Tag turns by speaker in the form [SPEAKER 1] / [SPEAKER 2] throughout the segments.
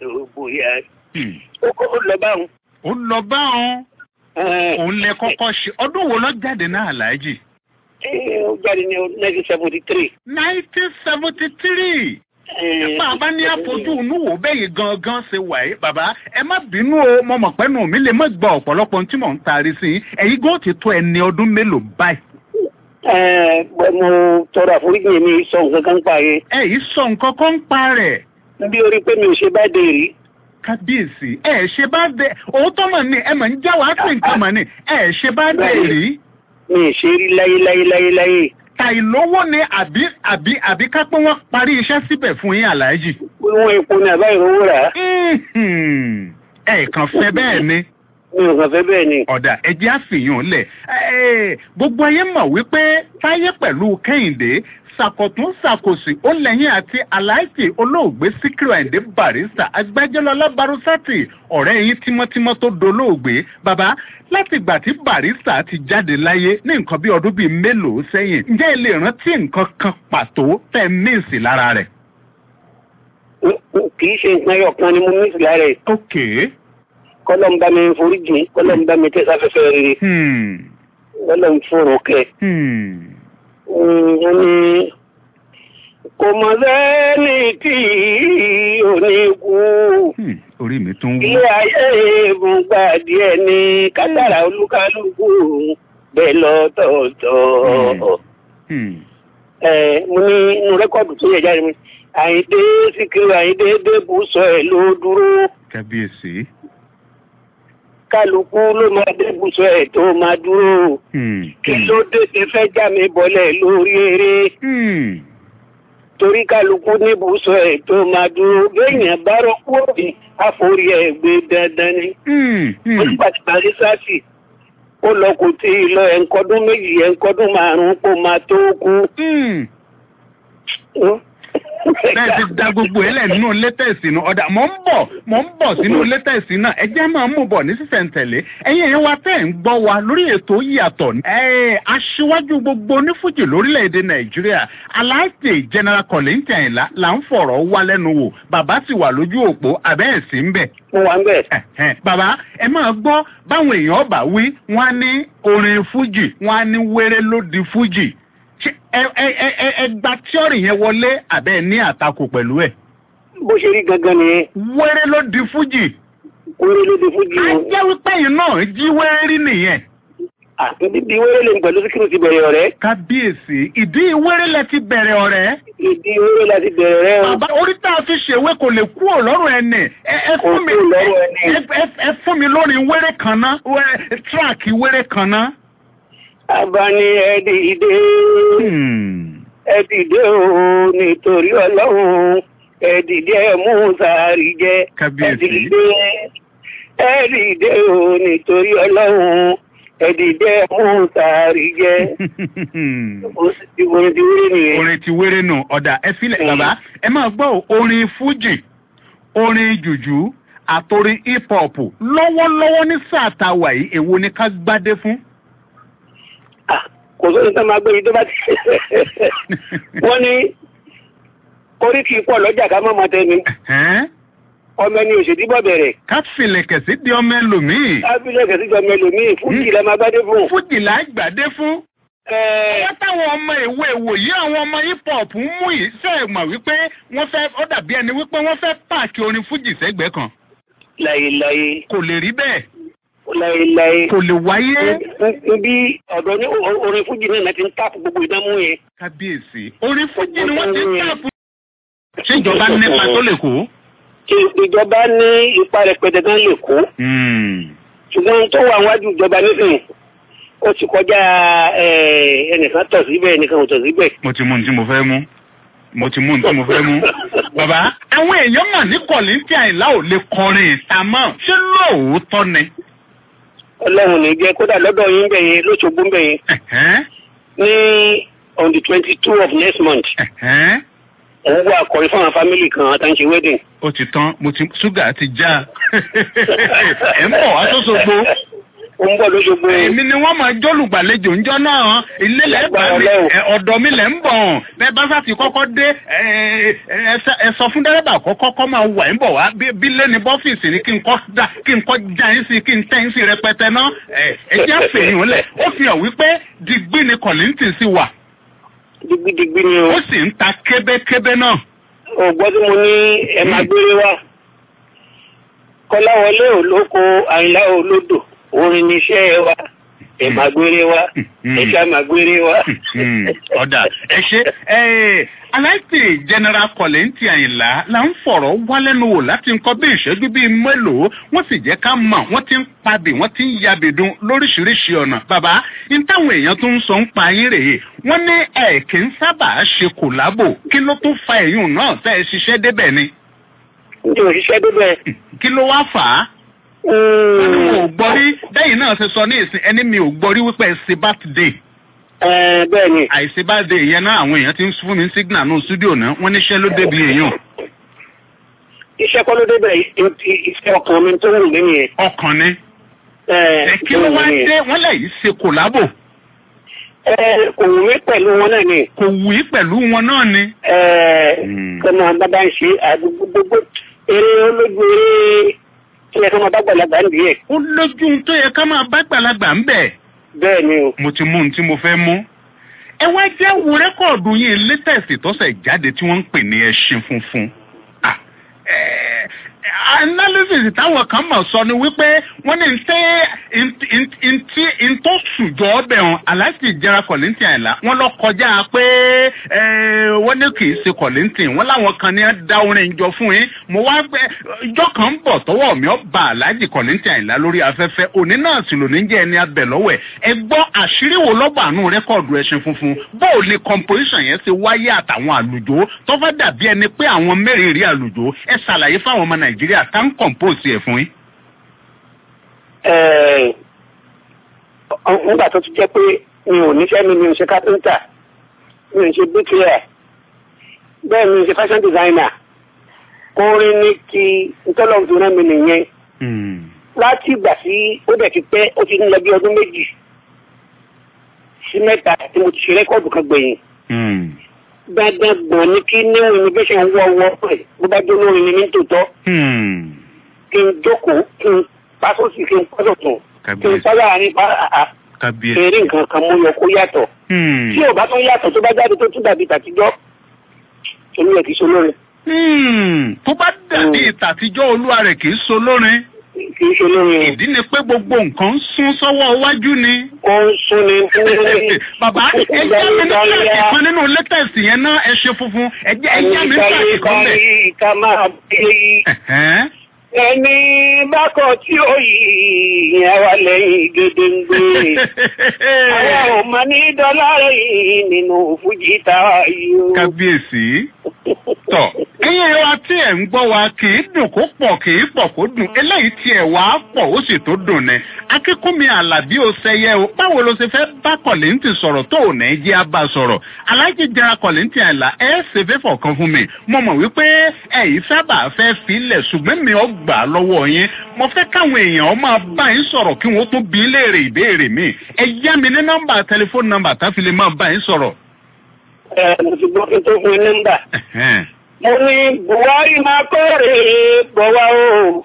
[SPEAKER 1] bóyá
[SPEAKER 2] Hmm.
[SPEAKER 1] ó ó lọ báwọn.
[SPEAKER 2] ó lọ bá wọn òun lẹ kọ́kọ́ ṣe ọdún wo lọ jáde náà aláàjì.
[SPEAKER 1] ó jáde ní nineteen seventy three.
[SPEAKER 2] nineteen seventy three. bàbá ní àfojú inú wò bẹ́yìí gangan ṣe wà yìí bàbá ẹ má bínú o mo mọ̀ pé nù mí lè má gba ọ̀pọ̀lọpọ̀ ohun tí mò ń taari sí i ẹ̀yin gan ti tó ẹni ọdún mélòó báyìí.
[SPEAKER 1] mo tọrọ àforíjì mi sọ nǹkan kan pa yẹn.
[SPEAKER 2] ẹ yìí sọ nǹkan kan ń pa rẹ̀.
[SPEAKER 1] bí orí pé mi ò ṣe bá dé rí.
[SPEAKER 2] kábíyèsí ẹ ṣe bá dé òótọ́ mọ̀ ni ẹ mọ̀ ń já wàá sí nǹkan mọ̀ ni ẹ ṣe bá dé rí.
[SPEAKER 1] mi ì ṣe rí láyé láyé láyé láyé.
[SPEAKER 2] tàìlówó ni àbí àbí àbí ká pé wọ́n parí iṣẹ́ síbẹ̀ fún yín aláàjì.
[SPEAKER 1] wọ́n epo ní àbá ìrówó rà.
[SPEAKER 2] ẹ kàn fẹ́ bẹ́ẹ̀ ni
[SPEAKER 1] mi ò kàn fẹ́ bẹ́ẹ̀ ni.
[SPEAKER 2] ọ̀dà ẹjẹ́ àfihàn lẹ̀ gbogbo ayé mọ̀ wípé táyé pẹ̀lú kẹ́hìndé ṣàkọ̀tún ṣàkòsì ó lẹ́yìn àti aláìsí olóògbé síkírù àìndé barista agbẹjọ́lọ́lá barusati ọ̀rẹ́ yín tímọ́tímọ́ tó dolóògbé bàbá láti ìgbà tí barista ti jáde láyé ní nǹkan bí ọdún bíi mélòó sẹ́yìn ǹjẹ́ ẹ lè rántí nǹkan kan pàtó tẹ́ míìsì lára rẹ̀.
[SPEAKER 1] kì í ṣe nǹkan ẹyọ kan ni mo míìsì lára rẹ̀.
[SPEAKER 2] ok
[SPEAKER 1] kọ́lọ́n bá mi forí jìn kọ́lọ́n bá mi tẹ́sáfẹ́fẹ́ rere. kọ́lọ́n fòrò kẹ́ wọ́n ní kò mọ̀ sẹ́ni tí ò ní kú.
[SPEAKER 2] orí mi tún wú.
[SPEAKER 1] ilé ayé ìbùngbà díẹ̀ ní kátàrà olúkálùkù bẹ́ẹ̀ lọ́tọ̀ọ̀tọ̀. ẹ mo ní inú rẹ́kọ̀dù tó yẹ jáde mi àyíndé síkírù àyíndé débù sọ ẹ̀ ló dúró.
[SPEAKER 2] kábíyèsí
[SPEAKER 1] kálukú ló máa débùsọ ẹ̀ tó máa dúró. kí ló dé ti fẹ́ já mi bọ́lẹ̀ lórí eré. torí kálukú níbùsọ ẹ̀ tó máa dúró. béèyàn bá rọ́pò òbí àforí ẹ̀ gbé dandan ni. olùpàtàkì sáàsì ó lọ kò tí ì lọ ẹ̀ńkọ́dún méjì ẹ̀ńkọ́dún márùn-ún kó máa tó kú.
[SPEAKER 2] bẹ́ẹ̀ ti da gbogbo ẹlẹ́ nínú létẹ̀sì náà ọ̀dà mọ̀ ń bọ̀ mọ̀ ń bọ̀ sínú létẹ̀sì náà ẹjẹ́ máa mú bọ̀ ní sísẹ̀ntẹ̀lé ẹ̀yin ẹ̀yin wa tẹ̀ ń gbọ́ wa lórí ètò yàtọ̀ aṣíwájú gbogbo onífújì lórílẹ̀‐èdè nàìjíríà aláàtì general kọ̀lẹ́ntì àyìnlá là ń fọ̀rọ̀ wá lẹ́nu wò bàbá ti wà lójú òpó àbẹ́ẹ̀sì ń bẹ̀.
[SPEAKER 1] mo wà ń bẹ̀.
[SPEAKER 2] bàbá ẹ máa gbọ́ báwọn èèyàn ọba wí wọ́n á ní orin fújì wọ́n á ní wéré ló di fújì ẹ gba tíọ́rì yẹn wọlé àbẹ́ ní àtakò pẹ̀lú ẹ̀.
[SPEAKER 1] bó ṣe rí gangan nìyẹn.
[SPEAKER 2] wéré ló di fújì.
[SPEAKER 1] wéré ló di fújì o.
[SPEAKER 2] a jẹ́ wípé yìí náà jí wéré rí nìyẹn.
[SPEAKER 1] ìdí wéré lè pẹ̀lú síkírù ti bẹ̀rẹ̀ ọ̀rẹ́.
[SPEAKER 2] kábíyèsí ìdí wéré lẹ ti bẹ̀rẹ̀ ọ̀rẹ́.
[SPEAKER 1] ìdí wéré la ti bẹ̀rẹ̀ ọ̀rẹ́ o.
[SPEAKER 2] bàbá orí tá a fi ṣèwé kò lè kú ọ̀lọ́rùn ẹni. ẹ fún mi ẹ fún mi lórí wéré kan ná tíráàkì wéré kan ná
[SPEAKER 1] abani ẹdìdé ẹdìdé o nítorí ọlọ́run ẹdìdé mùsàárì jẹ ẹdìdé ẹdìdé o nítorí ọlọ́run ẹdìdé mùsàárì jẹ orin ti wéré nìyẹn.
[SPEAKER 2] orin ti wéré nù ọ̀dà ẹ filẹ̀ bàbá ẹ máa gbọ́ orin fújì orin jùjú àtòrin hip hop lọ́wọ́lọ́wọ́ ní sáà tá a wà yìí èwo ni ká gbádé fún
[SPEAKER 1] kò sóni tó máa gbé yìí tó bá ti wọ́n ní orí kì í pọ̀ lọ́jà ká mọ́ mọ́tẹ́ ni ọmọ ẹni òṣèdí bọ̀ bẹ̀rẹ̀.
[SPEAKER 2] ká filẹ̀kẹ̀ sí di ọmọ ẹlòmíì.
[SPEAKER 1] ká filẹ̀kẹ̀ sí di ọmọ ẹlòmíì fújì la máa gbádé fún.
[SPEAKER 2] fújì là á gbàdé fún. wọ́n táwọn ọmọ ìwé ìwòyí àwọn ọmọ hip hop ń mú yìí ṣe é mọ̀ wípé wọ́n fẹ́ ó dàbí ẹni wípé wọ́n fẹ́ pààkì orin fújì sẹ́gbẹ̀ẹ́ kan.
[SPEAKER 1] láyéláyé.
[SPEAKER 2] kò lè rí bẹ́ẹ̀
[SPEAKER 1] láéláé.
[SPEAKER 2] kò lè wáyé.
[SPEAKER 1] níbi ọ̀dọ́ ní orin fújì náà ti ń táàpù gbogbo ìdámú yẹn.
[SPEAKER 2] kábíyèsí orin fújì ni wọ́n ti ń táàpù. ṣé ìjọba nípa tó lè kó.
[SPEAKER 1] ìjọba ní ipa rẹpẹtẹ tán lè kó. ṣùgbọ́n tó wà wájú ìjọba nísìnyí ó ti kọjá ẹnìkan tọ̀ síbẹ̀ ẹnìkan ò tọ̀ síbẹ̀.
[SPEAKER 2] mo ti mú ohun tí mo fẹ́ mú mo ti mú ohun tí mo fẹ́ mú. bàbá àwọn èèyàn mà ní kọ̀lìntì àìlá ò lè kọrin ìta mọ́ ṣé lóòótọ́ ni
[SPEAKER 1] ọlọ́run ní jẹ́ kódà lọ́dọ̀ yín bẹ̀ yẹn lóṣogbo bẹ̀ yẹn ní on the twenty two of next month òun wà kọrin fún àwọn fámìlì kan àtàǹṣe wedding.
[SPEAKER 2] ó ti tán mo ti ṣúgà ti já ẹ ń bọ̀ wá sọ́sọ́gbó
[SPEAKER 1] ó ń bọ̀ lóṣogbo.
[SPEAKER 2] èmi ni wọ́n máa jólùgbàlejò ńjọ́ náà ilé lẹ́gbàá mi
[SPEAKER 1] Ọlọ́run.
[SPEAKER 2] ẹ, ọ̀dọ̀ mi lẹ́ ń bọ̀ bẹ́ẹ̀ bá sáà ti kọ́kọ́ dé ẹ, ẹ, ẹ sọ fún dẹ́rẹ́bà kọ́kọ́ kọ́ máa wà ń bọ̀ wá bí bí lẹ́ni bọ́fíìsì ni kí n kọ́ da kí n kọ́ já yín sí kí n tẹ́ yín sí rẹpẹtẹ náà ẹ ẹ jẹ́ àfẹ̀yìn lẹ̀ ó fi hàn wípé digbí ni kọ̀lìntì sí wà
[SPEAKER 1] digbidigbi ni o.
[SPEAKER 2] ó sì ń ta kébékébé náà.
[SPEAKER 1] ò gbọ́ tí mo ní ẹ máa gbére wá. kọ́láwọlé olóko àyìnlá olódò orin níṣẹ́ wa ẹ máa gbére wá ẹ ṣá máa gbére wá.
[SPEAKER 2] Hmm, ọ̀dà ẹ ṣe ẹ aláìsí general kọ̀lẹ́ntì àyìnlá la ń fọ̀rọ̀ wá lẹ́nu wò láti nǹkan bí ìṣẹ́jú bíi mélòó wọ́n sì jẹ́ ká mọ̀ wọ́n ti ń padì wọ́n ti ń yabìdun lóríṣiríṣi ọ̀nà bàbá ní táwọn èèyàn tó ń sọ ń pa yín rèé wọ́n ní ẹ̀ kì í sábà ṣe kòlábò kí ló tún fa èyún náà tẹ́ ẹ ṣiṣẹ́ débẹ̀ ni
[SPEAKER 1] n tí mo ṣiṣẹ́ débẹ̀.
[SPEAKER 2] kí ló wá fà á wọ́n ní wọn ò gbọ́ rí bẹ́yìn náà ṣe sọ ní ìsìn ẹni mi ò gbọ́ rí wípé ẹ ṣe birthday
[SPEAKER 1] Ẹ, bẹ́ẹ̀ ni
[SPEAKER 2] àìsí bá dé ìyẹn náà àwọn èèyàn ti ń fún mi signal ní studio náà wọ́n níṣẹ́ ló débi èèyàn
[SPEAKER 1] iṣẹ́ kọ́ ló débẹ̀ i- i- iṣẹ́ ọkàn mi tó wù mí nìyẹn.
[SPEAKER 2] ọkàn ni
[SPEAKER 1] Ẹ,
[SPEAKER 2] ẹ kí ló wá dé wọ́n lè yí ṣe kòlábò
[SPEAKER 1] Ẹ, kò wù mí pẹ̀lú wọn náà ni.
[SPEAKER 2] kò wù í pẹ̀lú wọn náà ni.
[SPEAKER 1] Ẹ, kọ́mọ bàbá ń ṣe àdúgbò gbogbo eré olójú eré tí ẹ kọ́mọ bá gbàlagbà ń díẹ̀.
[SPEAKER 2] ó lójú ohun tó yẹ ká máa bá gbàlagbà ń bẹ̀.
[SPEAKER 1] bẹ́ẹ̀ ni o.
[SPEAKER 2] mo ti mú ohun tí mo fẹ́ mú. ẹ wá jẹ́ wo rẹ́kọ̀dù yín latest tọ́sẹ̀ jáde tí wọ́n ń pè ní ẹṣin funfun. Ah, eh, analysis táwọn kan mọ̀ sọ ni wípé wọ́n ní ntẹ́ ntí ntọ́ sùjọ́ ọbẹ̀ hàn aláìsí ìjẹra kọ̀lìntì àìlá wọ́n lọ kọjá pé eh, wọ́n ní kì í ṣe kọ̀lìntì wọ́n láwọn kan ní dá orin jọ fún yín mo wá gbẹ ìjọ kan ń bọ̀ tọwọ́ mi ó bá aláìsí kọ̀lìntì àìlá lórí afẹ́fẹ́ òní náà sì lò ní jẹ́ ẹni abẹ lọ́wọ́ ẹ̀ ẹ gbọ́ àṣírí wo lọ́gbà àánú rẹ́kọ̀dù ẹṣin funfun bóò ni composition yẹn ti wáyé àtàwọn àlùjọ tó fẹ́ dàbí ẹni pé àwọn mẹ́rìnrì àlùjọ ẹ ṣàlàyé fáwọn ọmọ nàìjíríà tá ń compose ẹ̀ fún yín.
[SPEAKER 1] Ẹ, ọ- nígbà tó ti jẹ́ pé mi ò níṣẹ́ mi mi ò ṣe kápẹ́ńtà mi ò ṣe bíkìlẹ̀ bẹ́ẹ̀ mi ò ṣe fashion designer orin ní ti ntọ́lọ́mù tó rán mi nìyẹn láti ìgbà tí ó dẹ̀ ti pẹ́ ó ti ń lọ bí ọdún méjì sí mẹ́ta tí mo ti ṣe rẹ́kọ̀dù kan gbẹ̀yìn dandan gbọ̀n ní kí níwọ̀n innovation wọ́ ọwọ́ pẹ̀ bó bá jó lórin ní ní tòótọ́ kí n jókòó kí n pásọ̀sì kí n pásọ̀tún kí n sọ́yà àárín pa àà
[SPEAKER 2] kábíyèsí.
[SPEAKER 1] eré nǹkan kan mú yọ kó yàtọ̀ tí ò bá tún yàtọ̀ tó bá jáde tó tún dàbí tàtijọ́ olú ẹ̀ kì í ṣe olórin
[SPEAKER 2] tó bá dàbí ìtàtijọ́ olúwa rẹ̀ kì í so lórin
[SPEAKER 1] kì í ṣe olórin
[SPEAKER 2] ìdí ni pé gbogbo nǹkan ń sún sọ́wọ́ iwájú ni.
[SPEAKER 1] ó ń sún ni fún
[SPEAKER 2] bàbá ẹ jẹ́ mi ní kíláàsì kan nínú latest yẹn náà ẹ ṣe funfun ẹ jẹ́ ẹ jẹ́ mi ní kíláàsì kan bẹ̀.
[SPEAKER 1] ká máa bí ẹni bákọ̀ tí ó yìí yẹn wà lẹ́yìn gédéǹgbé àwọn ò mọ ní dọ́là rẹ̀ nínú fújì táwa yìí o.
[SPEAKER 2] kábíyèsí tọ ẹyin ẹ wa tí ẹ ń gbọ́ wa kì í dùn kó pọ̀ kì í pọ̀ kó dùn eléyìí tí ẹ wà á pọ̀ ó sì tó dùn ni akínkúnmi àlàbí ó ṣẹyẹ o báwo ló ṣe fẹ́ bá kọ̀lẹ́ǹtì sọ̀rọ̀ tó ò ní jẹ́ á bá sọ̀rọ̀ aláàjì jẹra kọ̀lẹ́ǹtì àìlà ẹ ṣe fẹ́ fọ̀kan fún mi mo mọ̀ wípé ẹ̀yin sábà fẹ́ filẹ̀ ṣùgbọ́n mi ò gbà á lọ́wọ́ yín mo fẹ́ káwọn èèyàn máa bá yín sọ̀rọ̀ kí wọ́n tó bí léèrè ìbéèrè mi ẹ yá mi ní nọ́mbà tẹlifóònù nọ́mbà tá fi lè máa bá yín sọ̀rọ̀.
[SPEAKER 1] ẹ mo ti gbọ́ kí n tó fún yín nọ́mbà. mo ní buhari máa kóore bọ̀wá o.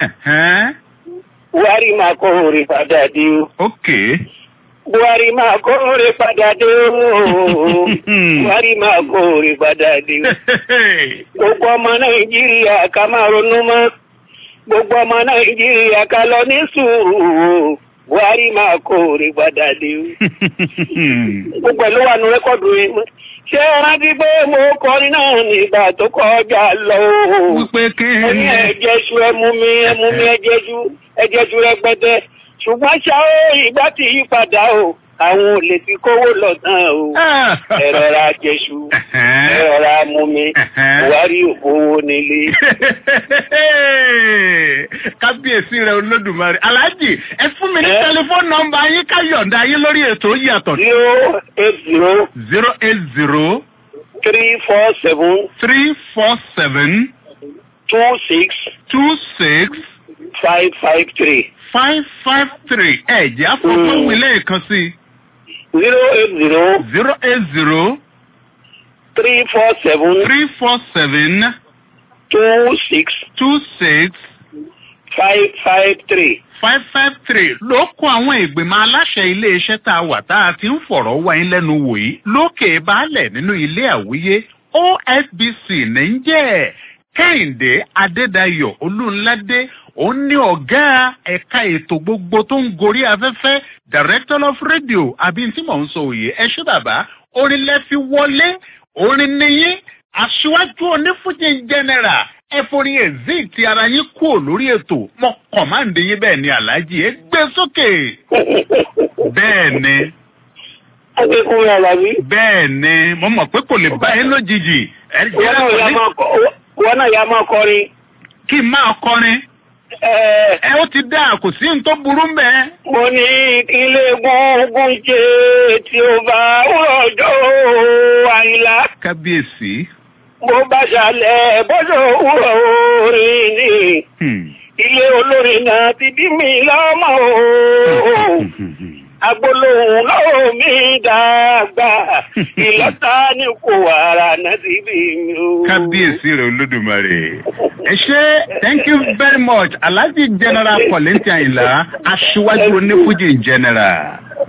[SPEAKER 1] buhari máa kóore padà dé o.
[SPEAKER 2] ok.
[SPEAKER 1] buhari máa kóore padà dé o. buhari máa kóore padà dé o. gbogbo ọmọ nàìjíríà ká máa ronú mọ́ gbogbo ọmọ nàìjíríà ká lọ ní sùúrù buhari máa kóore padà dé o. gbogbo ẹ̀ ló wà nù rẹ́kọ̀dù yẹn ṣé ẹ rántí pé mo kọrin náà nígbà tó kọjá lọ o.
[SPEAKER 2] wípé kí
[SPEAKER 1] mo ní ẹ̀jẹ̀ṣu ẹmu mi ẹmu mi ẹ̀jẹ̀ṣu ẹ̀jẹ̀ṣu rẹpẹtẹ ṣùgbọ́n ṣá ó ìgbà tí yí padà o àwọn ò lè fi kówó lọ tán o. ẹ rọra jẹṣu ẹ rọra mú mi buhari òfowó nílé.
[SPEAKER 2] kábíyèsí rẹ olódùmarè aláàjì ẹ fún mi ní tẹlifóònù nọ́mbà yín ká yọ̀ǹda yín lórí ètò yàtọ̀.
[SPEAKER 1] zero eight zero.
[SPEAKER 2] zero eight zero.
[SPEAKER 1] three four seven.
[SPEAKER 2] three four seven.
[SPEAKER 1] two six.
[SPEAKER 2] two six.
[SPEAKER 1] five five three
[SPEAKER 2] five five three ẹ̀jẹ̀ afọ́fọ́wé lẹ́ẹ̀kan sí
[SPEAKER 1] zero eight zero
[SPEAKER 2] zero eight zero
[SPEAKER 1] three four seven
[SPEAKER 2] three four seven
[SPEAKER 1] two six
[SPEAKER 2] two six
[SPEAKER 1] five five three.
[SPEAKER 2] five five three ló kó àwọn ìgbìmọ̀ aláṣẹ iléeṣẹ́ tá a wà tá a ti ń fọ̀rọ̀ wá yín lẹ́nu wò yìí lókè baálẹ̀ nínú ilé àwíyé ofbc ní ń jẹ́ kẹ́hìndé adédayọ̀ olúńládé òun ní ọ̀gá ẹ̀ka ètò gbogbo tó ń gorí afẹ́fẹ́ director of radio àbí tí mò ń sọ òye ẹ ṣé bàbá orin lẹ́fi wọlé orin níyí aṣíwájú onífúnjì general ẹforí ezik ti ara yín kúrò lórí ètò mọ kọmáǹdé yín bẹ́ẹ̀ ni aláàjì ẹ gbé sókè bẹ́ẹ̀ ni
[SPEAKER 1] akẹ́kọ̀ọ́ alábí.
[SPEAKER 2] bẹ́ẹ̀ ni mo mọ̀ pé kò lè bá yín lójijì ẹ
[SPEAKER 1] wọn
[SPEAKER 2] jẹ́
[SPEAKER 1] náà yà
[SPEAKER 2] ní
[SPEAKER 1] máa kọ wọn náà yà máa kọrin.
[SPEAKER 2] kí n máa kọrin
[SPEAKER 1] ẹ
[SPEAKER 2] ẹ ó ti dáa kò sí ní tó burú mẹ́
[SPEAKER 1] mo ní ilé gúngún jẹ tí ó bá rọjò àyìnlá
[SPEAKER 2] kábíyèsí.
[SPEAKER 1] bó bá ṣàlẹ̀ bọ́dọ̀ òwúrọ̀ orin ni
[SPEAKER 2] Hmm.
[SPEAKER 1] ilé olórin náà ti bí mi lọ́mọ o. agbolóhùn lọ́wọ́ mi dàgbà ìlọ́ta ní kò wàrà náà ti bí mi o.
[SPEAKER 2] kábíyèsí rẹ olódùmarè ẹ ṣe thank you very much alhaji general kọlẹ́ntì àyìnlá aṣíwájú onífújì general.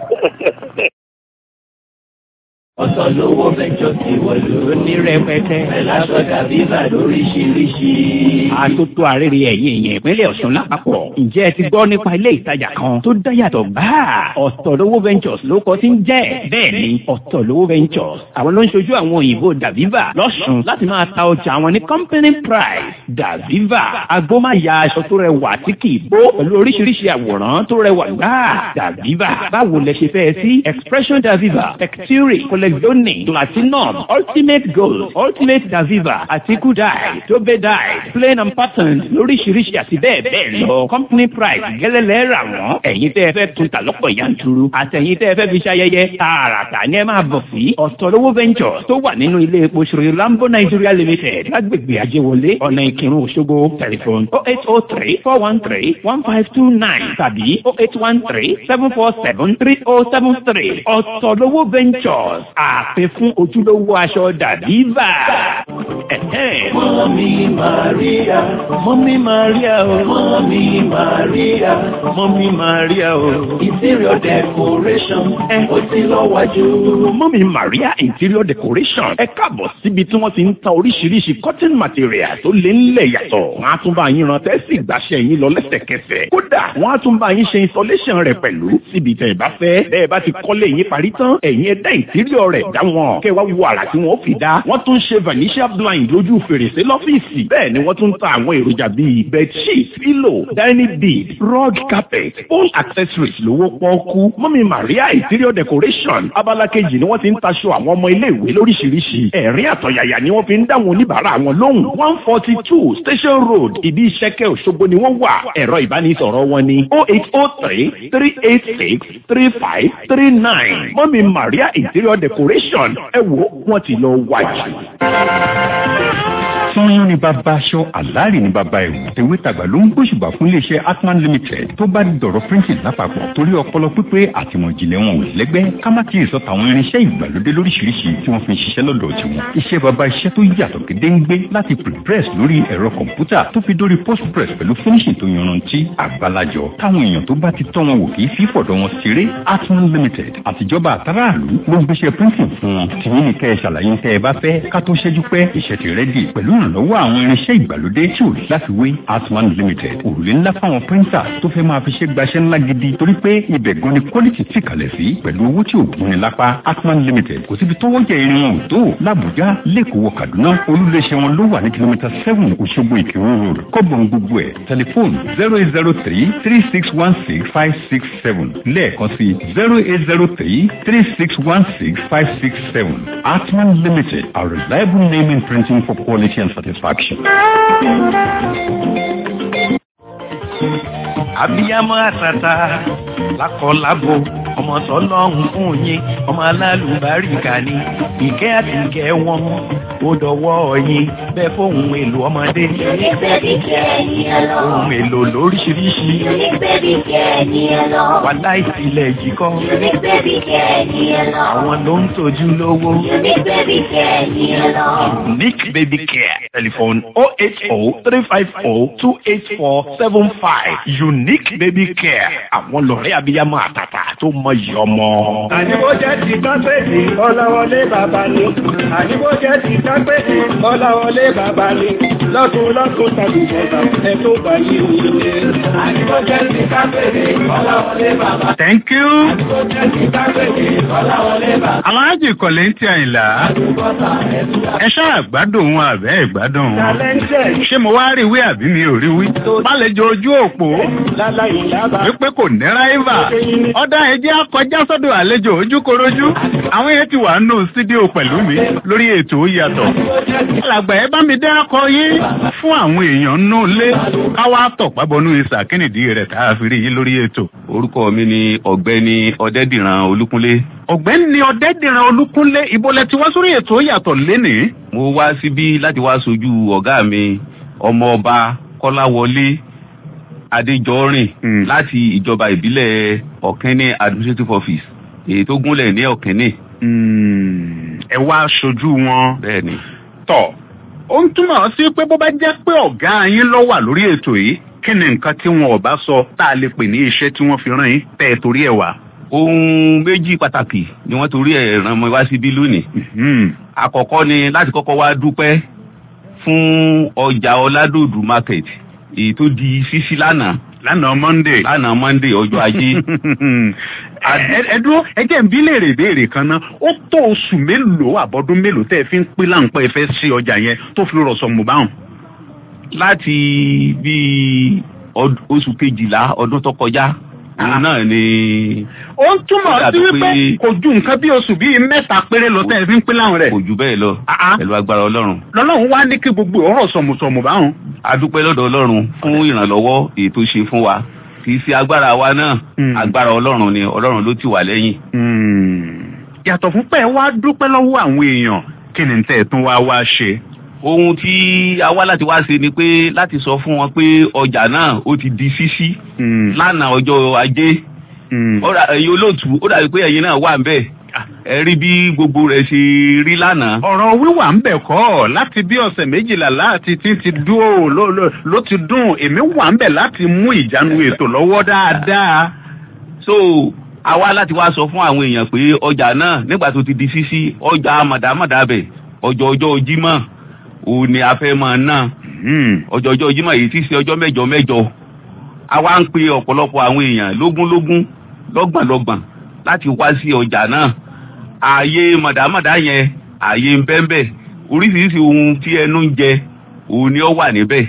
[SPEAKER 3] ọ̀sán lówó mẹ́jọ ti wọ̀lú ní rẹpẹtẹ ẹ̀lásọ̀dà bíbà lóríṣiríṣi.
[SPEAKER 4] àtótó àrèrè ẹ̀yìn èèyàn ìpínlẹ̀ ọ̀ṣun lápapọ̀ ǹjẹ́ ẹ ti gbọ́ nípa ilé ìtajà kan tó dáyàtọ̀ gbáà ọ̀tọ̀lówó ventures ló kọ́ sí ń jẹ́ bẹ́ẹ̀ ni ọ̀tọ̀lówó ventures àwọn ló ń ṣojú àwọn òyìnbó daviva lọ́sùn láti máa ta ọjà àwọn ní company price daviva agbómáya aṣọ tó rẹwà tí kì í bó pẹ̀lú oríṣiríṣi àwòrán tó rẹwà gbáà daviva báwo lẹ ṣe fẹ́ sí expression daviva texture collezione platinum ultimate gold ultimate daviva àti kudai tobe dye plain and patterned lóríṣiríṣi àti bẹ́ẹ̀ bẹ́ẹ̀ lọ company price gẹ́lẹ́lẹ́ rà wọ́n ẹ̀yin tẹ́ ẹ fẹ́ tún ta lọ́pọ̀ yanturu àtẹ̀yin tẹ́ ẹ fẹ́ fi ṣayẹyẹ tààràtà ni ẹ máa bọ̀ sí ọ̀tọ̀lówó ventures tó wà nínú ilé epo ṣòro lambo nigeria limited lágbègbè ajéwọlé ọ̀nà ìkírun òṣogbo tẹlifon oh eight oh three four one three one five two nine tàbí oh eight one three seven four seven three oh seven three ọ̀tọ̀lówó ventures àpè fún ojúlówó aṣọ dàbíbà.
[SPEAKER 3] Mọ́mí Màríà, Mọ́mí Màríà o, Mọ́mí Màríà, Mọ́mí Màríà o. Interior decoration, ẹ ó ti lọ wájú.
[SPEAKER 4] mọ́mí maria interior decoration ẹ káàbọ̀ síbi tí wọ́n ti ń ta oríṣiríṣi cotton material tó lé ńlẹ̀ yàtọ̀. wọ́n á tún bá yín ran tẹ́sí ìgbàṣẹ́ yín lọ lẹ́sẹ̀kẹsẹ̀. kódà wọ́n á tún bá yín ṣe installation rẹ̀ pẹ̀lú síbi tẹ̀ bá fẹ́. bẹ́ẹ̀ bá ti kọ́lé yín parí tán ẹ̀yin ẹ̀dá interior rẹ̀ dá wọn. kẹ́ wá wo àrà tí wọ́n fi dá. wọ́n tún ṣe vanishia blind lójú fèrèsé lọ́fíìsì. bẹ́ẹ̀ ni wọ́n tún ta àwọn èròjà bíi bedsheet pillow dining bead rug carpet phone accessories lówó pọ́ọ́kú. mọ́mí maria interior decoration abala kejì ni wọ́n ti ń taṣọ àwọn ọmọ iléèwé lóríṣiríṣi. ẹ̀rín àtọ̀yàyà ni wọ́n fi ń dá àwọn oníbàárà wọn lóhùn. one forty two station road ìdí ìṣẹ́kẹ́ òṣogbo ni wọ́n wà. ẹ̀rọ ìbánisọ̀rọ̀ wọn ni oh eight oh three three eight six three five three nine. mọ́mí maria interior decoration ẹ wo wọ́n ti lọ wájú.
[SPEAKER 5] sanyọ́n ni bàbá aṣọ àlárì ni bàbá ẹ̀wù tèwé tàgbà ló ń gbóṣùbà fún iléeṣẹ́ atman limited tó bá dọ̀rọ̀ printing lápapọ̀ torí ọpọlọ pípé àtìmọ̀jìnlẹ̀ wọn ò lẹ́gbẹ́ ká má ti sọ tàwọn irinṣẹ́ ìgbàlódé lóríṣiríṣi tí wọ́n fi ń ṣiṣẹ́ lọ́dọ̀ tiwọn iṣẹ́ bàbá iṣẹ́ tó yàtọ̀ gédéǹgbé láti prepress lórí ẹ̀rọ kọ̀ǹpútà tó fi dórí postpress pẹ̀lú finishing tó yanrantí àgbàlajọ táwọn èèyàn tó bá ti tọ́ wọn wò kì í fi fọ̀dọ̀ wọn ṣeré atman limited àtijọba àtàràlú ló ń gbéṣẹ́ printing fún wọn tìyín ní kẹ́ ẹ ṣàlàyé tẹ́ ẹ bá fẹ́ ká tó ṣẹ́jú pẹ́ iṣẹ́ ti rẹ́dì pẹ̀lú ìrànlọ́wọ́ àwọn irinṣẹ́ ìgbàlódé tí ò láfiwé atman limited òrùlé ńlá fáwọn píríńtà tó fẹ́ máa fi ṣe gbaṣẹ́ ńlá gidi torí pé ibẹ̀ gan ni quality ti kalẹ̀ sí pẹ̀lú owó tí ò gún ni lápá atman limited kò síbi tó wọ́jà irin wọn ò tó làbújá lẹ́kọ̀ọ́ wọ kaduna olúléeṣẹ́ wọn ló wà ní kìlómítà seven òṣogbo ìkírun road kọ́bọ̀n gbogbo ẹ̀ tẹlifóònù zero eight zero three three six one six five six seven lẹ́ẹ̀kan sí zero eight zero three three six one six five six seven atman limited a reliable name in printing for quality and satisfaction.
[SPEAKER 3] Abiyamọ àtàtà lákọ̀ọ́lábo ọmọ tọ́lọ́hún fún yín ọmọ alálùbáríkà ni ìkẹ́ àti ìkẹ́ wọn ó dọwọ́ yín bẹ́ẹ̀ fóun èlò ọmọdé
[SPEAKER 6] Unique baby care ni ẹ lọ.
[SPEAKER 3] ohun èlò lóríṣiríṣi
[SPEAKER 6] Unique baby care ni ẹ lọ.
[SPEAKER 3] wà láìsílẹ̀ yìí kọ́
[SPEAKER 6] Unique baby care ni ẹ lọ.
[SPEAKER 3] àwọn ló ń tọ́jú lówó.
[SPEAKER 6] Unique baby care ni ẹ lọ.
[SPEAKER 3] Unique Baby Care. Telephone 080-354-28475. Unique Baby Care. Àwọn lọ̀rẹ́ abiyamọ àtàtà tó mọ iyì ọmọ.
[SPEAKER 7] Àníbó jẹ́ ti kápẹ́ẹ̀tì Ọláwọlé bàbá ni. Àníbó jẹ́ ti kápẹ́ẹ̀tì Ọláwọlé bàbá ni. Lọ́tún lọ́tún tàbí bọ̀dà ẹ tó bá yí òye. Àníbó jẹ́ ti kápẹ́ẹ̀tì Ọláwọlé bàbá.
[SPEAKER 2] thank you.
[SPEAKER 7] Àníbó jẹ́ ti kápẹ́ẹ̀tì Ọláwọlé bàbá.
[SPEAKER 2] aláàjì kọ̀lẹ́ntì àyìnlá ẹ ṣáà gbádùn wọn àbẹ́ ìgbádùn wọn.
[SPEAKER 7] Talented.
[SPEAKER 2] ṣé mo wá rí wí àbí mi ò rí wí. bálẹ̀jọ ojú òpó
[SPEAKER 7] Láláyé lábàá.
[SPEAKER 2] wípé kò ní ráìvà ọ̀dà ẹ̀jẹ̀ akọjá sọ́dọ̀ àlejò ojúkorojú àwọn yẹn ti wà nù sídíò pẹ̀lú mi lórí ètò ó yàtọ̀. alàgbà ẹ bá mi dé akọ yín fún àwọn èèyàn nù lé káwá tọ̀pá bọnú ìsà kínìdí rẹ̀ tá a fi rí yín lórí ètò.
[SPEAKER 8] orúkọ mi ni ọ̀gbẹ́ni ọ̀dẹ́dìran olúkúnlé
[SPEAKER 2] ọ̀gbẹ́ni ọ̀dẹ́dìran olúkúnlé ìbọlẹ̀ tí wá sórí ètò ó yàtọ̀ lénìí.
[SPEAKER 8] mo wá síbí láti wá sojú ọ̀gá mi ọmọọba kọ́láwọlé adéjọ́rìn
[SPEAKER 2] Hmm.
[SPEAKER 8] láti ìjọba ìbílẹ̀ ọ̀kẹ́ni administrative office èyí tó gúnlẹ̀ ní ọ̀kẹ́ni
[SPEAKER 2] Mm, ẹ wá aṣojú wọn.
[SPEAKER 8] bẹ́ẹ̀ ni
[SPEAKER 2] tọ̀ ó ń túmọ̀ sí pé bó bá jẹ́ pé ọ̀gá yín ló wà lórí ètò yìí kí ni nǹkan tí wọn ò bá sọ tá a lè pè ní iṣẹ́ tí wọ́n fi rán yín tẹ́ ẹ torí ẹ̀ wá.
[SPEAKER 8] ohun méjì pàtàkì ni wọ́n torí ẹ̀ ràn mọ́ wá síbí lónìí
[SPEAKER 2] Mhm.
[SPEAKER 8] àkọ́kọ́ ni láti kọ́kọ́ wá dúpẹ́ fún ọjà ọládòdù market èyí tó di ṣíṣí lánàá
[SPEAKER 2] lánàá monday.
[SPEAKER 8] lánàá monday ọjọ́ ajé
[SPEAKER 2] Ẹ- ẹ dúró ẹ jẹ́ ń bí léèrè ìbéèrè kan náà ó tó oṣù mélòó àbọ̀dún mélòó tẹ́ ẹ fi ń pín láǹpẹ́ ẹ fẹ́ sí ọjà yẹn tó fi rọ̀ sọ̀mù báwọn.
[SPEAKER 8] láti bíi ọd- oṣù kejìlá ọdún tó kọjá òun náà ni
[SPEAKER 2] ó ń túmọ̀
[SPEAKER 8] Ó
[SPEAKER 2] sí
[SPEAKER 8] dàbí
[SPEAKER 2] wípé
[SPEAKER 8] pé-
[SPEAKER 2] kò ju nǹkan bí oṣù bíi mẹ́ta péré lọ tẹ́ ẹ fi ń pín láwọn rẹ̀.
[SPEAKER 8] kò jù bẹ́ẹ̀ lọ
[SPEAKER 2] Ah, ah.
[SPEAKER 8] pẹ̀lú agbára ọlọ́run
[SPEAKER 2] lọ́lọ́run wá ní kí gbogbo ọ̀rọ̀ sọ̀mùsọ̀mù báwọn.
[SPEAKER 8] a dúpẹ́ lọ́dọ̀ ọlọ́run fún ìrànlọ́wọ́ èyí tó ṣe fún wa kì í ṣe agbára wa náà
[SPEAKER 2] Mm.
[SPEAKER 8] agbára ọlọ́run ni ọlọ́run ló tì wá lẹ́yìn
[SPEAKER 2] yàtọ̀ fún pé ẹ wá dúpẹ́ lọ́wọ́ àwọn èèyàn kí ni tẹ́ ẹ tún wá wá ṣe.
[SPEAKER 8] ohun tí a wá láti wá ṣe ni pé láti sọ fún wọn pé ọjà náà ó ti di ṣíṣí lánàá ọjọ́ ajé ó dà- ẹ̀yin olóòtú ó dàbí pé ẹ̀yin náà wà ń bẹ̀ ẹ rí bí gbogbo rẹ̀ ṣe rí lánàá
[SPEAKER 2] ọ̀rọ̀ wíwà ń bẹ̀ kọ́ láti bí ọ̀sẹ̀ méjìlá láti tí ti dúró ló- ló- ló ti dùn èmi wà ń bẹ̀ láti mú ìjánu ètò lọ́wọ́ dáadáa.
[SPEAKER 8] so a wá láti wá sọ fún àwọn èèyàn pé ọjà náà nígbà tó ti di ṣíṣí ọjà màdàmàdà bẹ̀ ọjọ́ ọjọ́ jímọ̀ òun ni a fẹ́ máa ná ọjọ́ ọjọ́ jímọ̀ èyí tí í ṣe ọjọ́ mẹ́jọ mẹ́jọ a wá ń pe ọ̀pọ̀lọpọ̀ àwọn èèyàn lógúnlógún lọ́gbọ̀nlọ́gbọ̀n láti wá sí ọjà náà ààyè màdàmàdà yẹn ààyè ń bẹ́ńbẹ́ oríṣiríṣi ohun tí ẹnu ń jẹ òun ni ó wà níbẹ̀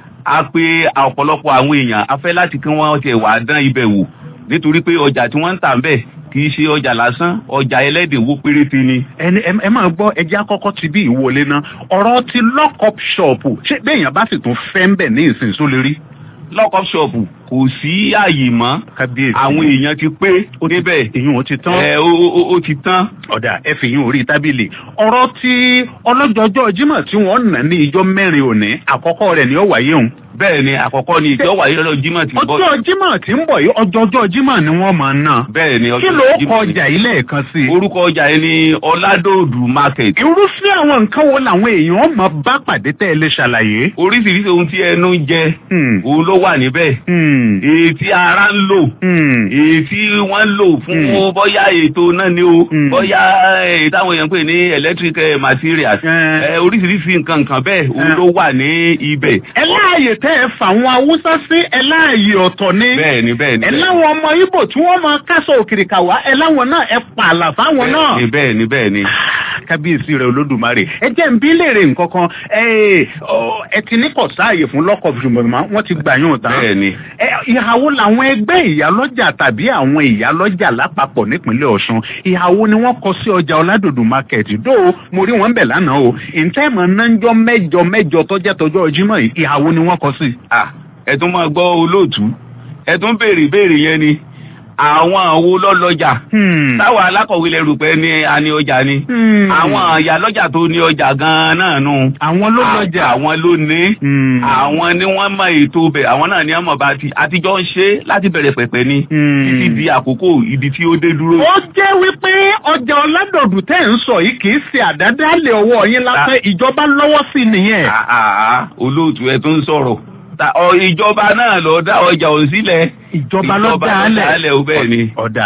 [SPEAKER 8] a pe ọ̀pọ̀lọpọ̀ àwọn èèyàn a fẹ́ láti kí wọ́n tiẹ̀ wá dán ibẹ̀ wò nítorí pé ọjà tí wọ́n ń tà ń bẹ̀ kì í ṣe ọjà lásán ọjà ẹlẹ́dìnwó péréte ni
[SPEAKER 2] ẹni ẹ ẹ máa gbọ́ ẹjẹ́ àkọ́kọ́ ti bí ìwọlé náà ọ̀rọ̀ ti lock-up shop ṣé béèyàn bá sì tún fẹ́ ń bẹ̀ ní ìsìn só lè rí.
[SPEAKER 8] lọ́kọ̀ ṣọ́ọ̀bù kò sí ààyè mọ́
[SPEAKER 2] kábíyèsí
[SPEAKER 8] àwọn èèyàn ti pé níbẹ̀
[SPEAKER 2] èyí ò ti tán.
[SPEAKER 8] ẹ ó ó- ó ti tán
[SPEAKER 2] ọ̀dà ẹ fi yín orí tábìlì ọ̀rọ̀ tí ọlọ́jọ́jọ́ jímọ̀ tí wọ́n nà ní ìjọ mẹ́rin òní àkọ́kọ́ rẹ̀ ni ó wáyé òun.
[SPEAKER 8] bẹ́ẹ̀ ni àkọ́kọ́ ni ìjọ wáyé lọ́dọ̀ jímọ̀ tí ń bọ̀
[SPEAKER 2] ọjọ́ jímọ̀ tí ń bọ̀ yìí ọjọ́jọ́ jímọ̀ ni wọ́n máa ná.
[SPEAKER 8] bẹ́ẹ̀ ni
[SPEAKER 2] kí
[SPEAKER 8] ọjọ́
[SPEAKER 2] ló
[SPEAKER 8] Jímọ̀
[SPEAKER 2] kọ
[SPEAKER 8] ni.
[SPEAKER 2] ọjà yìí lẹ́ẹ̀kan sí i.
[SPEAKER 8] orúkọ ọjà yẹn ni ọládòdù market
[SPEAKER 2] irúfẹ́ àwọn nǹkan wo làwọn èèyàn máa bá pàdé tẹ́ ẹ lè ṣàlàyé.
[SPEAKER 8] oríṣiríṣi ohun tí ẹnu ń jẹ
[SPEAKER 2] Hmm.
[SPEAKER 8] òun ló wà níbẹ̀
[SPEAKER 2] Hmm.
[SPEAKER 8] èyí tí ara ń lò
[SPEAKER 2] Hmm.
[SPEAKER 8] èyí tí wọ́n ń lò fún
[SPEAKER 2] Hmm.
[SPEAKER 8] bóyá ètò náà ni o
[SPEAKER 2] Hmm.
[SPEAKER 8] bóyá èyí táwọn èèyàn ń pè ní electric eh, materials
[SPEAKER 2] Eh.
[SPEAKER 8] Eh, oríṣiríṣi nǹkan nǹkan bẹ́ẹ̀ òun
[SPEAKER 2] Eh.
[SPEAKER 8] ló wà ní ibẹ̀
[SPEAKER 2] ẹ láàyè tẹ́ ẹ fà àwọn haúsá sí ẹ láàyè ọ̀tọ̀ ni.
[SPEAKER 8] bẹ́ẹ̀ ni bẹ́ẹ̀ ni
[SPEAKER 2] ẹ
[SPEAKER 8] bẹ́ẹ̀ ni.
[SPEAKER 2] láwọn ọmọ ibo tí wọ́n máa kásọ̀ òkìrìkà wá ẹ láwọn náà ẹ pààlà fáwọn náà.
[SPEAKER 8] bẹ́ẹ̀ ni bẹ́ẹ̀ ni bẹ́ẹ̀ ni.
[SPEAKER 2] kábíyèsí rẹ olódùmarè ẹ jẹ́ ń bí léèrè nǹkan kan ẹ ọ, ẹ ti ní kò sáàyè fún lọ́kọ̀ ṣùgbọ́n wọ́n ti gbà yín tán.
[SPEAKER 8] bẹ́ẹ̀ ni.
[SPEAKER 2] ẹ ìhàwó làwọn ẹgbẹ́ ìyálọ́jà tàbí àwọn ìyálọ́jà lápapọ̀ nípínlẹ̀ ọ̀ṣun ìhàwó ni wọ́n kọ sí ọjà ọ̀làdòdò market dó mo rí wọn bẹ̀ lánàá o ìtẹ́mọ̀ náńjọ́ mẹ́jọ mẹ́jọ tọ́jẹ́ tọjọ́ jímọ̀ yìí ìhàwó ni wọ́n kọ sí.
[SPEAKER 8] Ah, ẹ tún máa gbọ́ olóòtú ẹ tún béèrè ìbéèrè yẹn ni àwọn wo lọ́lọ́jà táwọn alákọ̀wé lè rò pé ní a ní ọjà ni àwọn ìyá lọ́jà tó ní ọjà gan-an náà nù.
[SPEAKER 2] àwọn ló lọ́jà.
[SPEAKER 8] àwọn ló ní. àwọn ni wọ́n mọ ètò bẹ̀ àwọn náà ní ọmọ bá ti àtijọ́ ń ṣe láti bẹ̀rẹ̀ pẹ̀pẹ̀ ni. títí di àkókò ibi tí ó dé dúró.
[SPEAKER 2] ó jẹ́ wípé ọjà ọ̀làdọ̀dù tẹ́ ń sọ yìí kì í ṣe àdádálẹ̀ ọwọ́ yín lápẹ́ ìjọba lọ́wọ́ sí nìyẹn.
[SPEAKER 8] àà olóòtú ẹ tó ń sọ̀rọ̀ ìjọba náà lọ dá ọjà òun sílẹ̀.
[SPEAKER 2] ìjọba lọ dá alẹ̀
[SPEAKER 8] alẹ̀ ó bẹ́ẹ̀ ni.
[SPEAKER 2] ọ̀dà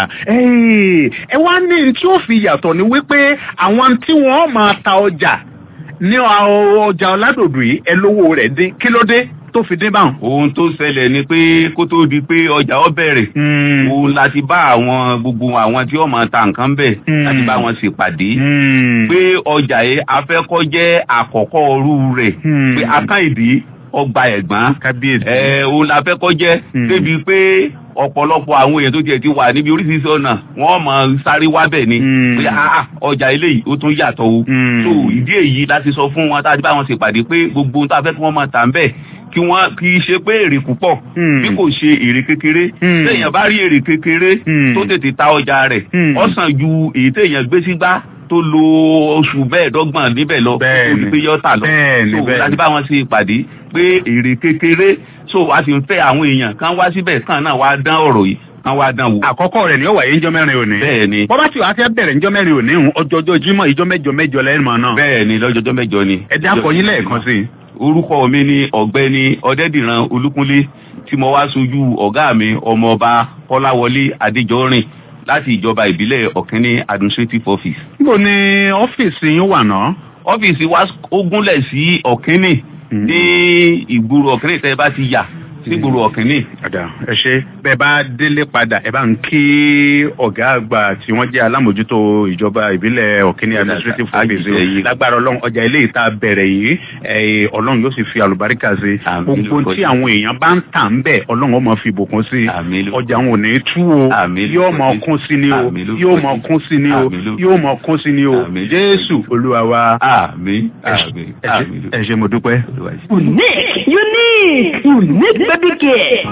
[SPEAKER 2] ẹ wá ní tí ó fi yàtọ̀ ni wípé àwọn tí wọ́n máa ta ọjà ní ọjà ọ̀làdọ̀dù yìí ẹ lówó rẹ̀ dín kí ló dé tó fi dín báwọn.
[SPEAKER 8] ohun tó ṣẹlẹ̀ ni pé kó tó di pé ọjà ọ bẹ̀rẹ̀ òun láti bá àwọn gbogbo àwọn tí wọ́n máa ta nǹkan bẹ̀ láti bá wọn ṣèpàdé pé ọjà yìí afẹ́kọ́ àkọ́kọ́ ọrú rẹ̀ pé akáìdí ọgbà ẹ̀gbọ́n
[SPEAKER 2] kábíyèsí
[SPEAKER 8] ẹ̀ òun la fẹ́ kọ́ jẹ́ débi pé ọ̀pọ̀lọpọ̀ àwọn èèyàn tó tiẹ̀ ti wà níbi oríṣiríṣi ọ̀nà wọ́n mọ̀ sáré wá bẹ̀ ni pé ọjà eléyìí ó tún yàtọ̀ o so ìdí èyí láti sọ fún wọn tá a ti bá wọn ṣèpàdé pé gbogbo ohun tá a fẹ́ kí wọ́n máa tà ń bẹ̀ kí wọ́n kì í ṣe pé èrè púpọ̀ bí kò ṣe èrè kékeré téèyàn bá rí èrè kékeré tó tètè ta ọjà rẹ̀ ọ̀sán ju èyí téèyàn gbé sígbá tó lo oṣù mẹ́ẹ̀ẹ́dọ́gbọ̀n níbẹ̀ lọ tó ní pé yọ́tà lọ so láti bá wọn ṣe ìpàdé pé èrè kékeré so a sì ń fẹ́ àwọn èèyàn kan wá síbẹ̀ kan náà wá dán ọ̀rọ̀ yìí kan wá dán wò.
[SPEAKER 2] àkọ́kọ́ rẹ̀ ni ó wáyé ńjọ́ mẹ́rin òní.
[SPEAKER 8] bẹ́ẹ̀ni.
[SPEAKER 2] bọ́bá tí wàá fẹ́ bẹ̀rẹ̀ ńjọ́ mẹ́rin òní hùn ọjọ́jọ́ jímọ̀ ìjọ́ mẹ́jọ mẹ́jọ lẹ́nu náà.
[SPEAKER 8] bẹ́ẹ̀ni lọ́jọ́jọ́ mẹ́jọ ni.
[SPEAKER 2] ẹ dákọ̀ yín lẹ́ẹ̀kan sí i.
[SPEAKER 8] orúkọ mi ni ọ̀gbẹ́ni ọ̀dẹ́dìran olúkúnlé tí mo wá sojú ọ̀gá mi ọmọọba kọ́láwọlé adéjọ́rìn láti ìjọba ìbílẹ̀ ọ̀kínní administrative office.
[SPEAKER 2] níbo ni ọ́fíìsì yín wà náà.
[SPEAKER 8] ọ́fíìsì wa ó gúnlẹ̀ sí ọ̀kínní ní ìgboro ọ̀kínní tẹ́ ẹ bá ti yà sígboro ọ̀kínní.
[SPEAKER 2] ọ̀dà ẹ ṣe bẹ́ẹ̀ bá délé padà ẹ bá ń kí ọ̀gá àgbà tí wọ́n jẹ́ alámòjútó ìjọba ìbílẹ̀ ọ̀kínní administrative office lágbára ọlọ́run ọjà ilé ìta bẹ̀rẹ̀ yìí ọlọ́run yóò sì fi àlùbáríkà sí gbogbo tí àwọn èèyàn bá ń tà ń bẹ̀ ọlọ́run ó máa fi ìbùkún sí ọjà wọn ò ní tú o yóò máa kún sí ni o yóò máa kún sí ni o yóò máa kún sí ni o jésù olúwa wa ẹ ṣe mo dúpẹ́.
[SPEAKER 9] unique unique unique baby care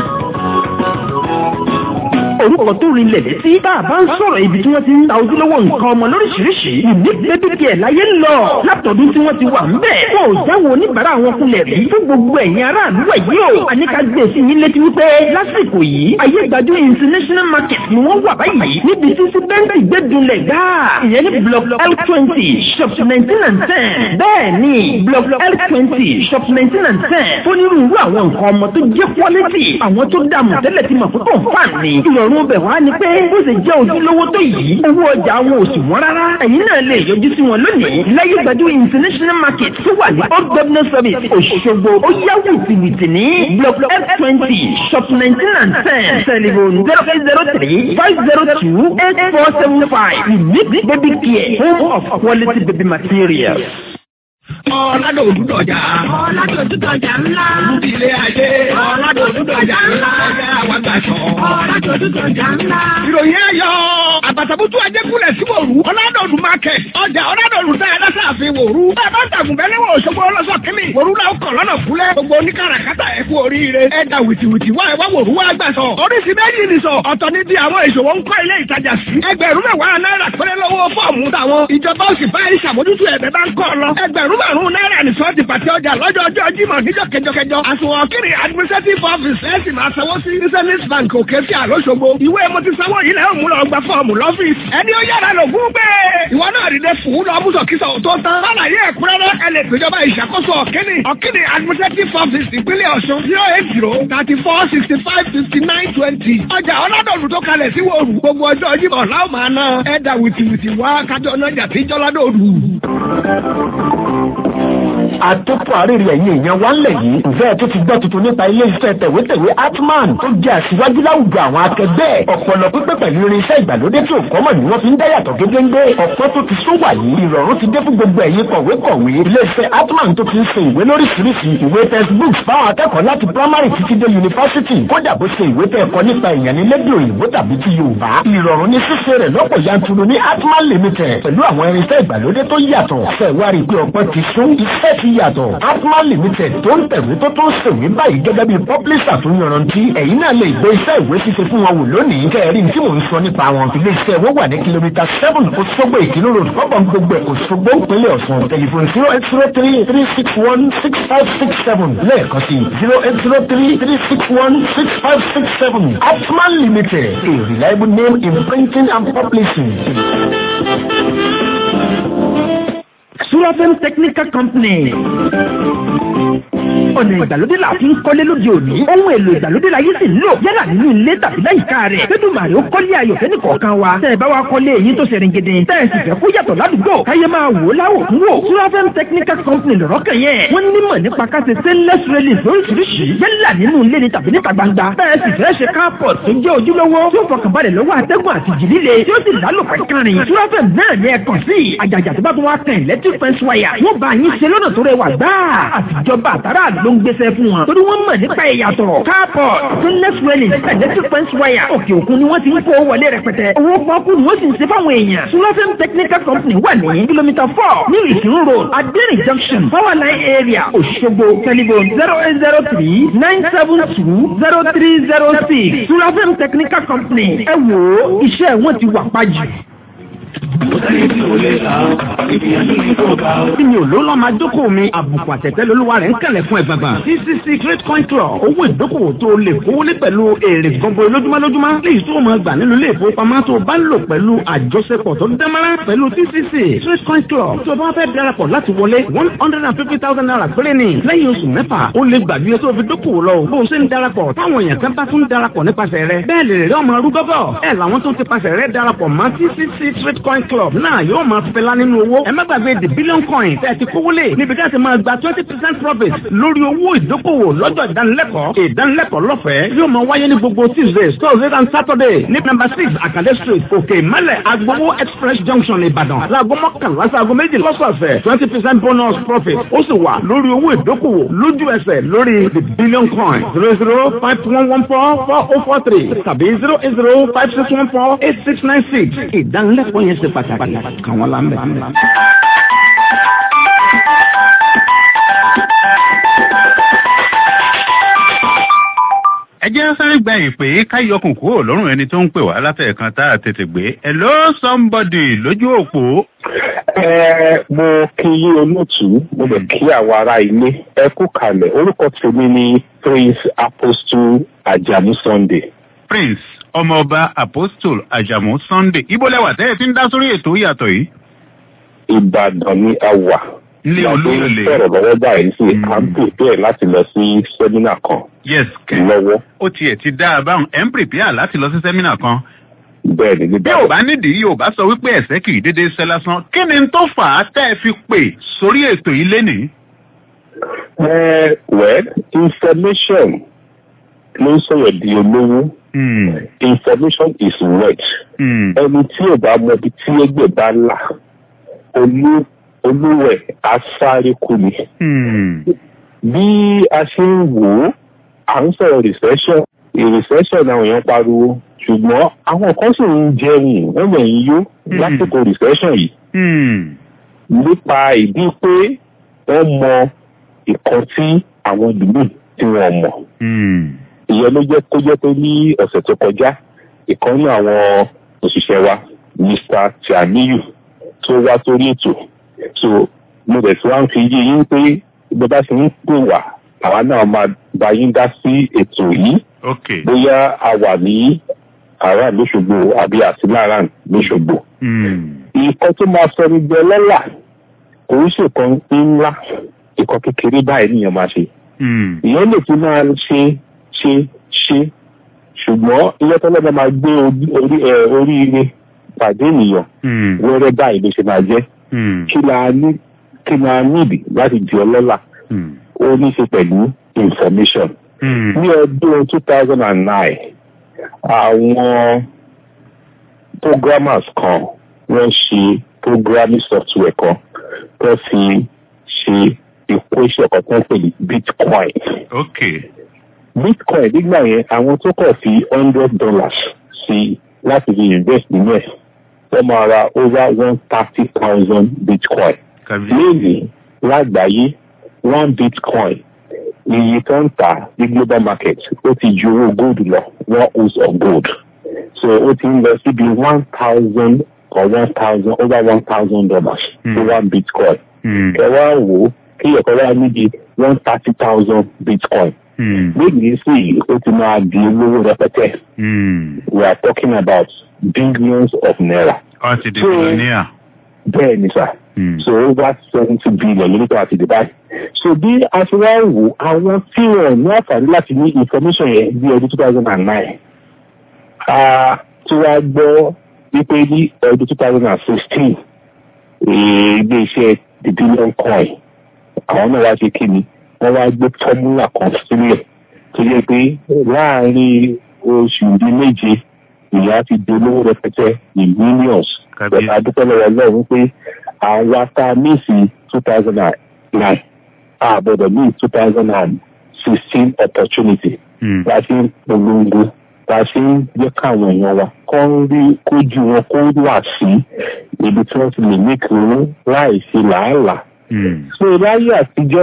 [SPEAKER 9] orúkọ tó rinlẹ̀ létí tá a bá ń sọ̀rọ̀ ibi tí wọ́n ti ń ta ojúlówó nǹkan ọmọ lóríṣiríṣi unique baby care láyé ń lọ látọ̀dún tí wọ́n ti wà ń bẹ̀. wọn ò jáwọ́ oníbàárà wọn kulẹ̀ rí fún gbogbo ẹ̀yin aráàlú ẹ̀ yìí o. àníkà gbé sí yín létí wípé lásìkò yìí ayé gbajú international market ni wọ́n wà báyìí níbi tí sí bẹ́ńtì gbẹ́dúnlẹ̀ gáà ìyẹn ní block l twenty shop nineteen and ten bẹ́ẹ̀ ni block l twenty shop nineteen and ten fónírúurú àwọn nǹkan ọmọ tó jẹ́ quality àwọn tó dààmú tẹ́lẹ̀ ti mọ̀ púpọ̀ fàn ní ìrọ̀rùn bẹ̀ wá ni pé bó ṣe jẹ́ ojúlówó tó yìí owó ọjà wọn ò sì wọ́n rárá ẹ̀yin náà lè yọjú sí wọn lónìí láyé gbajú international market tó wà ní old governor service òṣogbo ó yá wìtìwìtì ní block f twenty shop nineteen and ten telephone zero eight zero three five zero two eight four seven five unique baby care home of quality baby materials.
[SPEAKER 7] Ọ̀làdò òdúdọ̀jà.
[SPEAKER 6] Ọ̀làdò òdúdọ̀jà ńlá.
[SPEAKER 7] Olúdílé ayé. Ọ̀làdò òdúdọ̀jà ńlá. Ọ̀yá àwàgbàṣọ.
[SPEAKER 6] Ọ̀làdò òdúdọ̀jà ńlá.
[SPEAKER 7] Ìròyìn ayọ̀. Àbàtàbùtù ajégúnlẹ̀ sí wòrú. Ọ̀làdòdù market. Ọjà ọ̀làdòdù tẹ́ ẹ lọ́sẹ̀ àfin wòrú. Bẹ́ẹ̀ bá tàgùn bẹ́ẹ̀ lẹ́wọ̀ Òṣogbo ọlọ́sọ̀ kínní. Wòrú la kọ̀ lọ́nà fúlẹ̀. Gbogbo oníkàràkátà ẹ kú oríire. Ẹ da wìtìwìtì wá ẹ wá wòrú wá gbà sọ. Oríṣi méjì ni sọ. Ọ̀tọ̀ ni bí àwọn ìṣòwò ń kọ́ ilé ìtajà sí. Ẹgbẹ̀rún mẹ́wàá náírà péré lọ́wọ́ fọ́ọ̀mù táwọn. Ìjọba ó sì bá ìṣàmójútó ẹ̀bẹ̀ bá ń kọ́ lọ. Ẹgbẹ̀rún márùn-ún náírà ní sọ́ọ̀tì pàtẹ ọjà lọ́jọ́ ọjọ́ Jímọ̀ níjọ́ kẹjọkẹjọ. Àsùnwọ̀n kiri administrative office ẹ̀ sì máa sanwó sí Zenith Bank òkè sí àlóṣogbo. Ìwé mo ti sanwó yìí lẹ́yìn òun lọ gba fọ́ọ̀mù lọ́fíìsì. Ẹni ó yára lò gún gbé. Ìwọ náà rí dé fún lọ mú sọ̀kísọ̀ tó tán. Lálàyé ẹ̀kúnrẹ́rẹ́ ẹ lè péjọba ìṣàkóso ọ̀kíní. Ọ̀kíní administrative office ìpínlẹ̀ Ọ̀ṣun zero eight zero thirty four sixty five fifty nine twenty. Ọjà ọlọ́dọ̀ọ̀lù tó kalẹ̀ sí wòrù. Gbogbo ọjọ́ Jímọ̀ láwọn máa ná. Ẹ da wìtìwìtì wá kájọ náà jà tí jọ́ládọ̀ọ̀lù
[SPEAKER 10] àtòkò àrèrè ẹ̀yìn èèyàn wá ń lẹ̀ yìí ǹjẹ́ ẹ tó ti gbọ́ tuntun nípa ilé iṣẹ́ tẹ̀wétẹ̀wé atman tó jẹ́ àṣìwájú láwùjọ àwọn akẹgbẹ́ ọ̀pọ̀lọ pípẹ́ pẹ̀lú irinṣẹ́ ìgbàlódé tí ò kọ́mọ̀ ni wọ́n fi ń dá yàtọ̀ gédéńgbé ọ̀pọ̀ tó ti sún wà yìí ìrọ̀rùn ti dé fún gbogbo ẹ̀yin kọ̀wé-kọ̀wé ilé iṣẹ́ atman tó ti ń ṣe ìwé lóríṣiríṣi ìwé textbooks fáwọn akẹ́kọ̀ọ́ láti primary títí dé yunifásitì kódà bó ṣe ìwé tẹ́ ẹ̀kọ́ nípa èèyàn ní lédè òyìnbó tàbí ti yorùbá ìrọ̀rùn ní ṣíṣe rẹ̀ lọ́pọ̀ yanturu ní atman limited pẹ̀lú àwọn irinṣẹ́ ìgbàlódé tó yàtọ̀ ṣẹ̀wárí pé ọ̀pọ̀ ti sún iṣẹ́ ti ti yàtọ̀ atman limited tó ń tẹ̀wé tó tó ń sèwé báyìí gẹ́gẹ́ bí pọ́blísà tó yanrantí ẹ̀yin náà lè gbé iṣẹ́ ìwé ṣíṣe fún wọn wò lónìí kẹrin tí mò ń sọ nípa wọn ilé iṣẹ́ wọn wà ní kìlómítà seven Òṣogbo Ìkìló road kọ́bọ̀n gbogbo Òṣogbo ìpínlẹ̀ Ọ̀ṣun tẹlifon zero eight zero three three six one six five six seven lẹ́ẹ̀kan sí zero eight zero three three six one six five six seven atman limited a reliable name in printing and publishing.
[SPEAKER 9] Surafem Technical Company. ọ̀nà ìgbàlódé la fi ń kọ́lé lóde òní. ohun èlò ìgbàlódé la yìí sì ń lò yálà nínú ilé tàbí láyìíká rẹ̀. Fẹ́dùmàrè ó kọ́lé ayọ̀ fẹ́ni kọ̀ọ̀kan wa. tẹ́ ẹ bá wa kọ́lé èyí tó ṣe ringede. tẹ́ ẹ sì fẹ́ kó yàtọ̀ ládùúgbò. káyé máa wò ó láwò fún wò. Surafem Technical Company lọ̀rọ̀ kan yẹn. wọ́n nímọ̀ nípa ká ṣe stainless railings lóríṣiríṣi. yálà nínú ilé ni tàbí níta gbangba. tẹ́ ẹ sì fẹ́ ṣe carport tó jẹ́ ojúlówó. tí ó fọkànbalẹ̀ lọ́wọ́ atẹ́gùn àti jì líle. tí ó sì lálòpẹ́ kárin. Surafem náà ní ẹ kàn sí. àjàjà tó bá tún wá kàn electric fence wire. wọ́n bá yín ṣe lọ́nà tó rẹwà gbáà. àtijọba àtàrà ló ń gbéṣẹ́ fún wọn. torí wọ́n mọ̀ nípa ìyàtọ̀. carport stainless railing electric fence wire. òkè òkun ni wọ́n ti ń kó wọlé rẹpẹtẹ. owó pọ́ọ́kú ni wọ́n sì ń ṣe fáwọn èèyàn. Surafem Technical Company wà ní kìlómítà four ní Ìṣirò road Adérin junction power line area Òṣogbo telephone zero eight zero three nine seven two zero three zero six Surafem Technical Company ẹ wò ó iṣẹ́ wọn ti wà pàjù.
[SPEAKER 11] Tí mi ò ló lọ́ máa dókòwò mi, àbùkù àtẹ̀tẹ̀ lolúwa rẹ̀ ń kẹ̀lẹ̀ fún ẹgbàgbà. CCC Great Coin Club, owó ìdókòwò tó lè kówó lé pẹ̀lú èrè gbọ̀ngbọ̀ lójúmọ́ lójúmọ́. Léyìí tó máa gbà nínú ilé ìfowópamọ́ tó bá ń lò pẹ̀lú àjọṣepọ̀ tó dámọ́rán pẹ̀lú CCC Great Coin Club. Tó bá fẹ́ darapọ̀ láti wọlé one hundred and fifty thousand naira péré ni. Lẹ́yìn oṣù mẹ́fà, ó lè gbàgbé tó fi dókòwò lọ. Bó o ṣe ń darapọ̀, táwọn èèyàn kan bá tún darapọ̀ nípasẹ̀ rẹ̀. Bẹ́ẹ̀ lè rẹ̀ ọmọ arúgbó bọ̀. Ẹ làwọn tó ti pasẹ̀ rẹ̀ darapọ̀ mọ́ CCC Great Coin Club náà yóò máa fẹlá nínú owó. ẹ má gbàgbé the billion coin tẹ́ ẹ ti kówó lé níbi tí a ti máa gba twenty percent profit lórí owó ìdókòwò lọ́jọ́ ìdánilẹ́kọ̀ọ́. ìdánilẹ́kọ̀ọ́ lọ́fẹ̀ẹ́ yóò máa wáyé ní gbogbo tuesdays thursdays and saturday ní number six akande street òkè ìmọ̀lẹ̀ agbowó express junction ìbàdàn láago mọ́kànlá sáago méjì lọ́sọ̀ọ̀sẹ̀ twenty percent bonus profit ó sì wà lórí owó ìdókòwò lójú ẹsẹ̀ lórí the billion coin zero zero five one one four four oh four three tàbí zero eight zero five six one four eight six nine six ìdánilẹ́kọ̀ọ́ yẹn ṣe pàtàkì kàn wọ́n lámbẹ̀.
[SPEAKER 2] ẹ jẹ́ sáré gba ìpè káyọkùn kúrò lọ́rùn ẹni tó ń pè wá látẹ̀ẹ̀kan tá a tètè gbé hello somebody lójú òpó.
[SPEAKER 12] ẹ mo kí yí olóòtú mo lè kí àwọn ará ilé ẹ kú kalẹ̀ orúkọ tèmi ni prince apostle ajamu sunday.
[SPEAKER 2] prince ọmọọba apostle ajamu sunday ibo lẹwà tẹ́ ẹ ti ń dá sórí ètò ìyàtọ̀ yìí.
[SPEAKER 12] ìbàdàn ni a wà.
[SPEAKER 2] Ilé olóyèlè.
[SPEAKER 12] sọ̀rọ̀ lọ́wọ́ báyìí sí à ń pèpè láti lọ sí sẹ́mínà kan.
[SPEAKER 2] yes kẹ́
[SPEAKER 12] lọ́wọ́.
[SPEAKER 2] ó tiẹ̀ ti dá a báwọn ẹ̀ ń pèpè láti lọ sí sẹ́mínà kan.
[SPEAKER 12] bẹ́ẹ̀ ni nígbà
[SPEAKER 2] bí ò bá nídìí yóò bá sọ wípé ẹ̀sẹ̀ kì í dédé ṣẹ́ lásán kí ni tó fà á tẹ́ ẹ fi pè sórí ètò yìí lénìí.
[SPEAKER 12] ẹ well information ló ń sọ̀rọ̀ di olówó. information is wealth. ẹni tí ò bá mọ ibi tí ẹgbẹ́ bá là olú olúwẹ̀ asáré kú ni. bí a ṣe ń wò ó à ń sọ̀rọ̀ recession recession àwọn èèyàn pariwo ṣùgbọ́n àwọn kan sì ń jẹun wọ́n lè ń yó lásìkò recession yìí. nípa ìdí pé wọ́n mọ ìkan tí àwọn ìlú tí wọ́n mọ̀. ìyẹn ló jẹ́ kó jẹ́ pé ní ọ̀sẹ̀ tó kọjá ìkan ní àwọn òṣìṣẹ́ wa mr tiamiyu tó wá sórí ètò so mo bẹ̀ tí wọ́n fi yé yín pé bí bá ṣe ń pè wá àwa náà máa bá yín dá sí ètò yìí bóyá a wà ní àrà lóṣogbo àbí àtìlára lóṣogbo. nǹkan tó máa sọ ní gbẹ lọ́là kò ń ṣèkan ńlá ìkan kékeré báyìí nìyẹn máa ṣe. ìyẹn lè fi máa ṣe ṣe ṣe ṣùgbọ́n ilé tọ́lọ́dọ̀ máa gbé oríire pàdé ènìyàn wẹ́rẹ́ báyìí ló ṣe máa jẹ́ kí la ní kí la níbi láti di ọlọ́lá ó ní ṣe pẹ̀lú information. ní ọdún two thousand and nine àwọn programmers kan wọ́n ṣe programming software kan tó fi ṣe equation kan tó ń pè ní bitcoin.
[SPEAKER 2] okay.
[SPEAKER 12] bitcoin nígbà yẹn àwọn tó kọ̀ fi hundred dollars sí láti fi invest nínú ẹ̀ wọ́n máa ra over one thirty thousand bitcoin. lónìí lágbàáyé one bitcoin iye tó ń tà ní global market ó ti ju owó gold lọ one ounce of gold so ó ti ń lọ síbi one thousand or one thousand over one thousand dollars for one bitcoin ẹ wá wò ó kí ẹ̀kọ́ wá níbi one thirty thousand bitcoin níbi sí ó ti máa di olówó rẹpẹtẹ we are talking about billions of naira.
[SPEAKER 2] ọ ti di
[SPEAKER 12] So-
[SPEAKER 2] billionaire.
[SPEAKER 12] bẹ́ẹ̀ ni sà so over seventy billion lórí tó àti dubai so bí a ṣe wá wò àwọn tí wọn ní àǹfààní láti ní information yẹn bí ọdún two thousand and nine tí wàá gbọ́ wípé ní ọdún two thousand and sixteen ilé iṣẹ́ the billion coin àwọn náà wá ṣe kí ni wọ́n wá gbé fọ́múlà kan sílẹ̀ tó yẹ pé láàárín oṣù bíi méje ìyá ti dolówó rẹpẹtẹ in millions pẹ̀lú adúpẹ́ lọ́wọ́ ọlọ́run pé àwa tá a mísì two thousand and nine àbọ̀dọ̀ míì two thousand and sixteen opportunity láti ń polongo láti ń jẹ́ káwọn èèyàn wa kọ́ ń rí kójú wọn kó wà sí ibi tí wọ́n ti lè ní kúrú láì sí làálàá. so láyé àtijọ́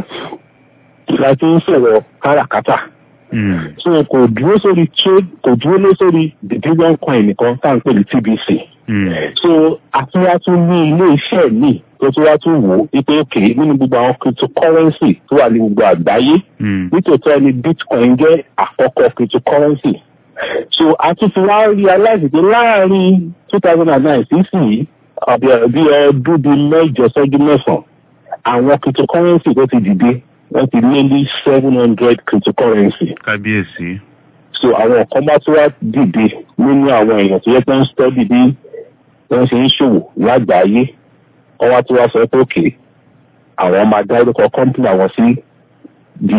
[SPEAKER 12] láti ń sọ̀rọ̀ káràkátà so kò dúró sórí trade kò dúró lé sórí the billion coin nìkan tá à ń pè ní tbc so àtúwátún ní ilé iṣẹ́ míì tó tún wá tún wò ó wípé òkè nínú gbogbo àwọn cryptocurrency tó wà ní gbogbo àgbáyé nítòótọ́ ni bitcoin jẹ́ àkọ́kọ́ cryptocurrency so a tún fi wá realize pé láàrin two thousand and nine sísìn àbí bí ọdún bíi mẹ́jọ sọ́jú mẹ́sàn-án àwọn cryptocurrency tó ti dìde wọ́n ti lé ní seven hundred cryptocurrency
[SPEAKER 2] kábíyèsí.
[SPEAKER 12] so àwọn kan bá tún wá dìde nínú àwọn èèyàn tó yẹ pé ń study bí wọ́n ṣe ń ṣòwò lágbàáyé wọ́n wá tún wá sọ pé òkè àwọn máa dá orúkọ company àwọn sí the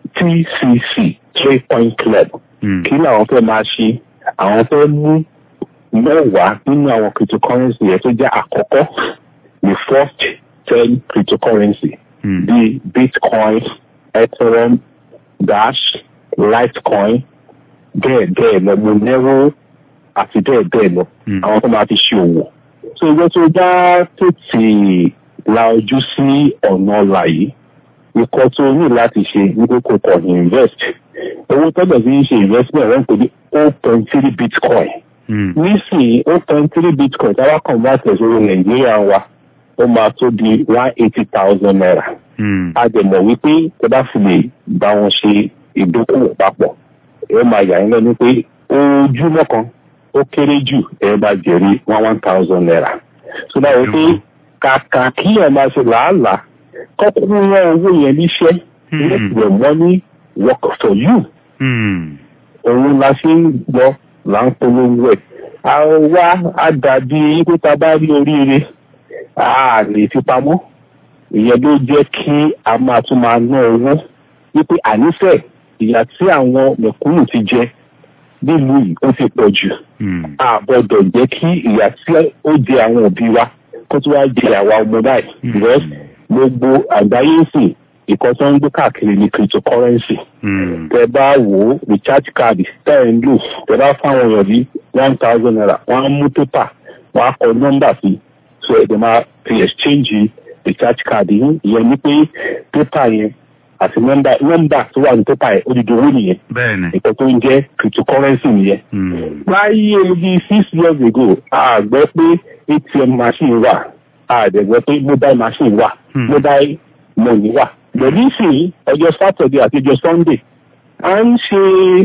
[SPEAKER 12] tcc trade point club kí làwọn fẹ́ máa ṣe àwọn fẹ́ mú mẹ́wàá nínú àwọn cryptocurrency yẹn tó jẹ́ àkọ́kọ́ the first ten cryptocurrency bíi bitcoin ethereum dash litecoin bẹ́ẹ̀ bẹ́ẹ̀ lọ monero àti bẹ́ẹ̀ bẹ́ẹ̀ lọ àwọn tó máa fi ṣe òwò. so ìjọ tó bá tètè la ojú sí ọ̀nà ọ̀la yìí ikọ̀ tó ní láti ṣe wípé kò kọ̀ ní invest owó tọ́jọ́ fi ń ṣe investment wọ́n ń pè ní o point three bitcoin nísìnyí o point three bitcoin tí a bá convert ẹ̀ sórí nàìjíríà wa ó máa tó di one eighty thousand naira a dẹ̀ mọ̀ wípé tẹ bá fi lè bá wọn ṣe ìdókòwò papọ̀ ẹ máa yà yín lẹ́nu pé ojúmọ́ kan ó kéré jù ẹ bá jẹ̀rí one one thousand naira. so báwo pé kàkà kí ẹ máa ṣe làálàá kọ́kọ́ rán owó yẹn níṣẹ́ let your money work for you. òun la ṣe ń gbọ́ là ń polówó ẹ̀. àwa á dàbí pé ta bá rí oríire a lè fi pamọ́ ìyẹn ló jẹ́ kí a máa tún máa ná owó wípé ànífẹ́ ìyà tí àwọn mẹ̀kúnnù ti jẹ nílùú yìí ó ti pọ̀ jù a gbọ́dọ̀ jẹ́ kí ìyà tí ó jẹ àwọn òbí wa kó tó wá jẹ àwa ọmọ báyìí because gbogbo àgbáyé sì ìkan tó ń gbé káàkiri ní cryptocurrency tẹ bá wò ó recharge card tẹ ẹ ń lò tẹ bá fáwọn èèyàn ní one thousand naira wọn á mú pépà wọn á kọ nọ́mbà sí so ẹ̀ dẹ̀ máa fi exchange recharge card yín ìyẹn ní pé pépà yẹn àti nọ́mbà nọ́mbà tó wà ní pépà yẹn ó di dowó nìyẹn
[SPEAKER 2] bẹ́ẹ̀ni.
[SPEAKER 12] nǹkan tó ń jẹ́ cryptocurrency nìyẹn. láyé bíi six years ago a gbọ́ pé atm machine wà a dẹ̀ gbọ́ pé mobile machine wà mobile money wà. lẹ́yìn ìsìn ọjọ́ saturday àti ọjọ́ sunday à ń ṣe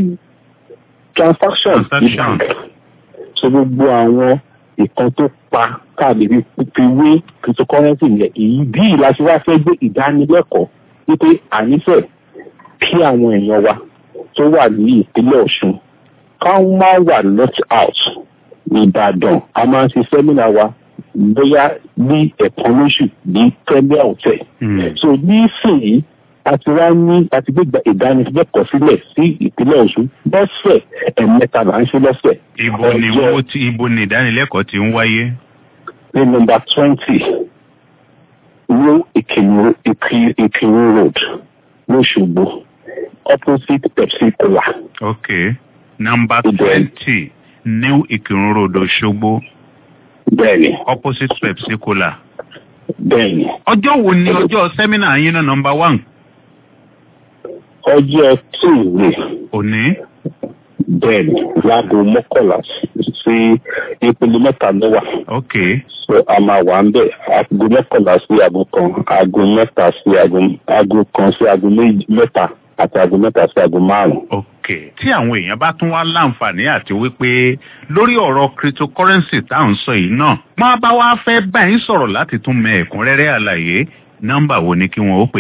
[SPEAKER 12] transaction ní bank so gbogbo àwọn ìkan tó pa káàdì fi wé cryptocurrency yẹn èyí bí ìlàsí wá fẹ́ gbé ìdánilẹ́kọ̀ọ́ wípé ànífẹ́ kí àwọn èèyàn wa tó wà ní ìpínlẹ̀ ọ̀ṣun káwọn máa wà lot out ní ìbàdàn a máa ń ṣe sẹ́mínà wa bóyá ní ẹ̀kan lóṣù ní premier hotel so nísìnyí àti wá ní àti gbégbá ìdánilẹ́kọ̀ọ́ sílẹ̀ sí ìpínlẹ̀ ọ̀ṣun lọ́sẹ̀ ẹ̀mẹ́ta là ń ṣe lọ́sẹ̀.
[SPEAKER 2] ibo ni owó tí ibo ni ìdánilẹ́kọ̀ọ́ ti ń wáyé.
[SPEAKER 12] ní nọmba twenty ní ìkìrì road lọ́ṣogbo opposite pepsi cola.
[SPEAKER 2] ok number twenty new ìkìrun road òṣogbo.
[SPEAKER 12] bẹ́ẹ̀ni.
[SPEAKER 2] opposite pepsi cola.
[SPEAKER 12] bẹ́ẹ̀ni.
[SPEAKER 2] ọjọ́ wo ni ọjọ́ sẹ́mínà yín náà number one.
[SPEAKER 12] ọjọ́ tuesday
[SPEAKER 2] òní.
[SPEAKER 12] bẹ́ẹ̀ni láago mọ́kànlá sí ìpele mẹ́ta ló wà.
[SPEAKER 2] ok.
[SPEAKER 12] so a máa wà ń bẹ̀ aago mọ́kànlá sí aago kan aago mẹ́ta sí aago aago kan sí aago méjì mẹ́ta àti aago mẹ́ta sí aago márùn-ún.
[SPEAKER 2] ok tí àwọn èèyàn bá tún wá láǹfààní àti wípé lórí ọ̀rọ̀ cryptocurrency tá à ń sọ yìí náà máa bá wá fẹ́ bá yín sọ̀rọ̀ láti tún mẹ ẹ̀kúnrẹ́rẹ́ àlàyé nọ́mbà wo ni kí wọ́n ó pè.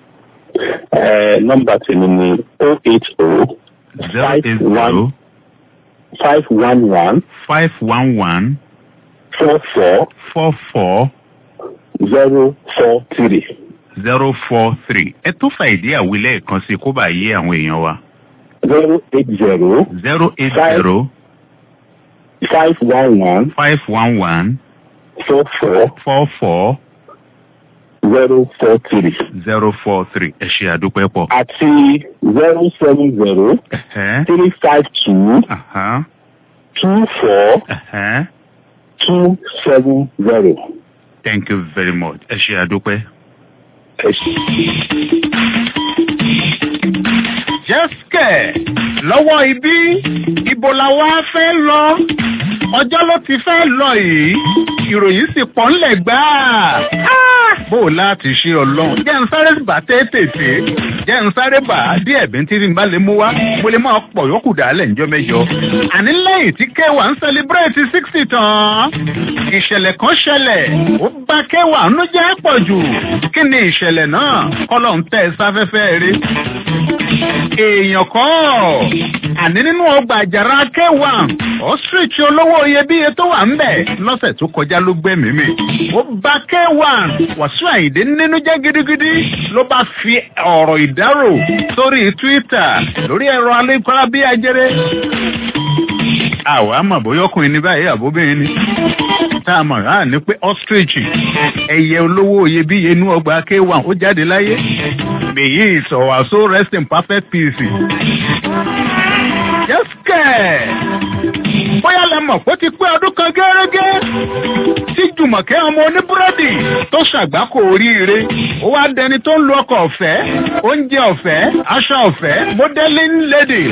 [SPEAKER 12] ẹ nọ́mbà tèmi ni o eight o
[SPEAKER 2] zero eight zero
[SPEAKER 12] five one one
[SPEAKER 2] five one one
[SPEAKER 12] four four
[SPEAKER 2] four four
[SPEAKER 12] zero four three.
[SPEAKER 2] zero four three ẹ tó fa ìdí àwílẹ̀ kan sí kó bá yé àwọn èèyàn wa.
[SPEAKER 12] zero eight zero
[SPEAKER 2] zero eight zero
[SPEAKER 12] five one one
[SPEAKER 2] five one one
[SPEAKER 12] four four
[SPEAKER 2] four four
[SPEAKER 12] zero four three.
[SPEAKER 2] zero four three ẹ ṣe àdúpẹ́ pọ̀.
[SPEAKER 12] àti zero seven zero
[SPEAKER 2] Ẹ̀hẹ́,
[SPEAKER 12] three five two
[SPEAKER 2] ahán,
[SPEAKER 12] two four
[SPEAKER 2] ẹ̀hẹ́.
[SPEAKER 12] two seven zero.
[SPEAKER 2] thank you very much ẹ ṣe àdúpẹ́.
[SPEAKER 12] ẹ ṣe.
[SPEAKER 2] jẹ́sìkẹ̀ lọ́wọ́ ibí ibo la wá fẹ́ lọ ọjọ́ ló ti fẹ́ lọ yìí ìròyìn sì pọ̀ ńlẹ̀ gbáà. Ah! bó o láti ṣe ọlọ́run jẹ́ ń sáré bà tètè jẹ́ ń sáré bà á díẹ̀ bí n tí n bá lè mú wá mo lè máa pọ̀ yókù dálẹ̀ ńjọ́ mẹ́jọ. àní lẹ́yìn tí kéwà ń sẹlẹ̀bírẹ̀tì sixty tán ìṣẹ̀lẹ̀ kan ṣẹlẹ̀ ó bá kéwà ń jẹ́ pọ̀ jù kí ni ìṣẹ̀lẹ̀ náà kọ́lọ̀ ń tẹ̀ sáfẹ́fẹ́ rí èèyàn kọ́ àní nínú ọgbà àjàrà kéwà ostrich olówó iyebíye tó wà ń bẹ̀ lọ́sẹ̀ tó kọjá ló gbẹ̀mí mi ó bá kéwà wàsíù àyìndé nínú jẹ́ gidigidi ló bá fi ọ̀rọ̀ ìdárò sórí twitter lórí ẹ̀rọ alẹ́kọ́lá bí ajere àwa mọ̀ bóyá ọkùnrin ní báyìí àbóbìnrin ni tá a mọ̀ á ní pé ostrich ẹyẹ olówó iyebíye inú ọgbà kéwà ó jáde láyé mèyí ìsọ̀wàsó rest in perfect peace. Jẹ́sìkẹ̀ bóyá lẹ mọ̀ pé ó ti pé ọdún kan gẹ́gẹ́ tí Jùmọ̀kẹ́ ọmọ oníbúrẹ́dì tó ṣàgbákò oríire ó wá dẹni tó ń lo ọkọ̀ ọ̀fẹ́ oúnjẹ ọ̀fẹ́ aṣọ ọ̀fẹ́ modeling lady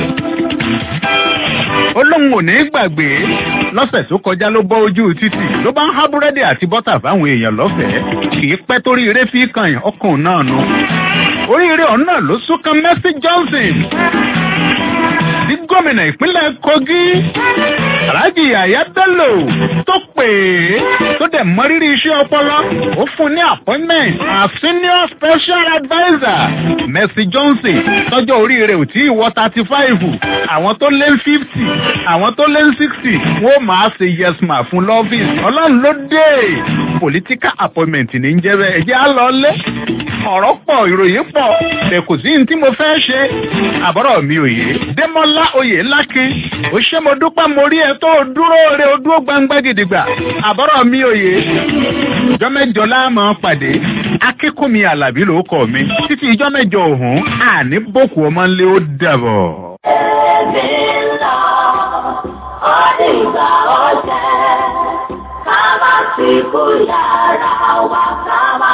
[SPEAKER 2] ó lóun ò ní gbàgbé lọ́sẹ̀ tó kọjá ló bọ́ ojú títì ló bá ń há búrẹ́dì àti bọ́tà fáwọn èèyàn lọ́fẹ̀ẹ́ kì í pẹ́ torí eré fi kàn yàn ọkùnrin náà nu oríire ọ̀hún náà ló súnkan Mercy Johnson sí gómìnà ìpínlẹ̀ Kogi Alhaji Yahaya Bello tó pè é tó dẹ̀ mọrírì iṣẹ́ ọpọlọ ó fún ní appointment as senior special adviser Mercy Johnson tọ́jọ́ orí rẹ̀ ò tí ì wọ thirty five àwọn tó lé fifty àwọn tó lé sixty wọ́n máa ṣe yes ma fún lọ́fíìsì ọlọ́run ló dé political appointment ní ń jẹ́ bẹ́ẹ̀ ẹ̀jẹ̀ á lọ lé ọ̀rọ̀ pọ̀ ìròyìn pọ̀ bẹ́ẹ̀ kò sí ní tí mo fẹ́ ṣe àbọ̀rọ̀ mi ò yé Démọ́lá oyè lákin ó ṣe mo dúpẹ́ mo rí ẹ tó o dúró re o dúró gbangba gidigba àbọ̀rọ̀ mi ò yé ìjọ mẹ́jọ láàmú pàdé akínkùnmi alábí ló kọ mi títí ìjọ mẹ́jọ òhun àní bòkù ọmọ ńlẹ ó dàbọ̀.
[SPEAKER 13] Ẹ̀mí lọ, ọdún ìgbà ọ̀jẹ̀, ká má ti kú yàrá wa ká má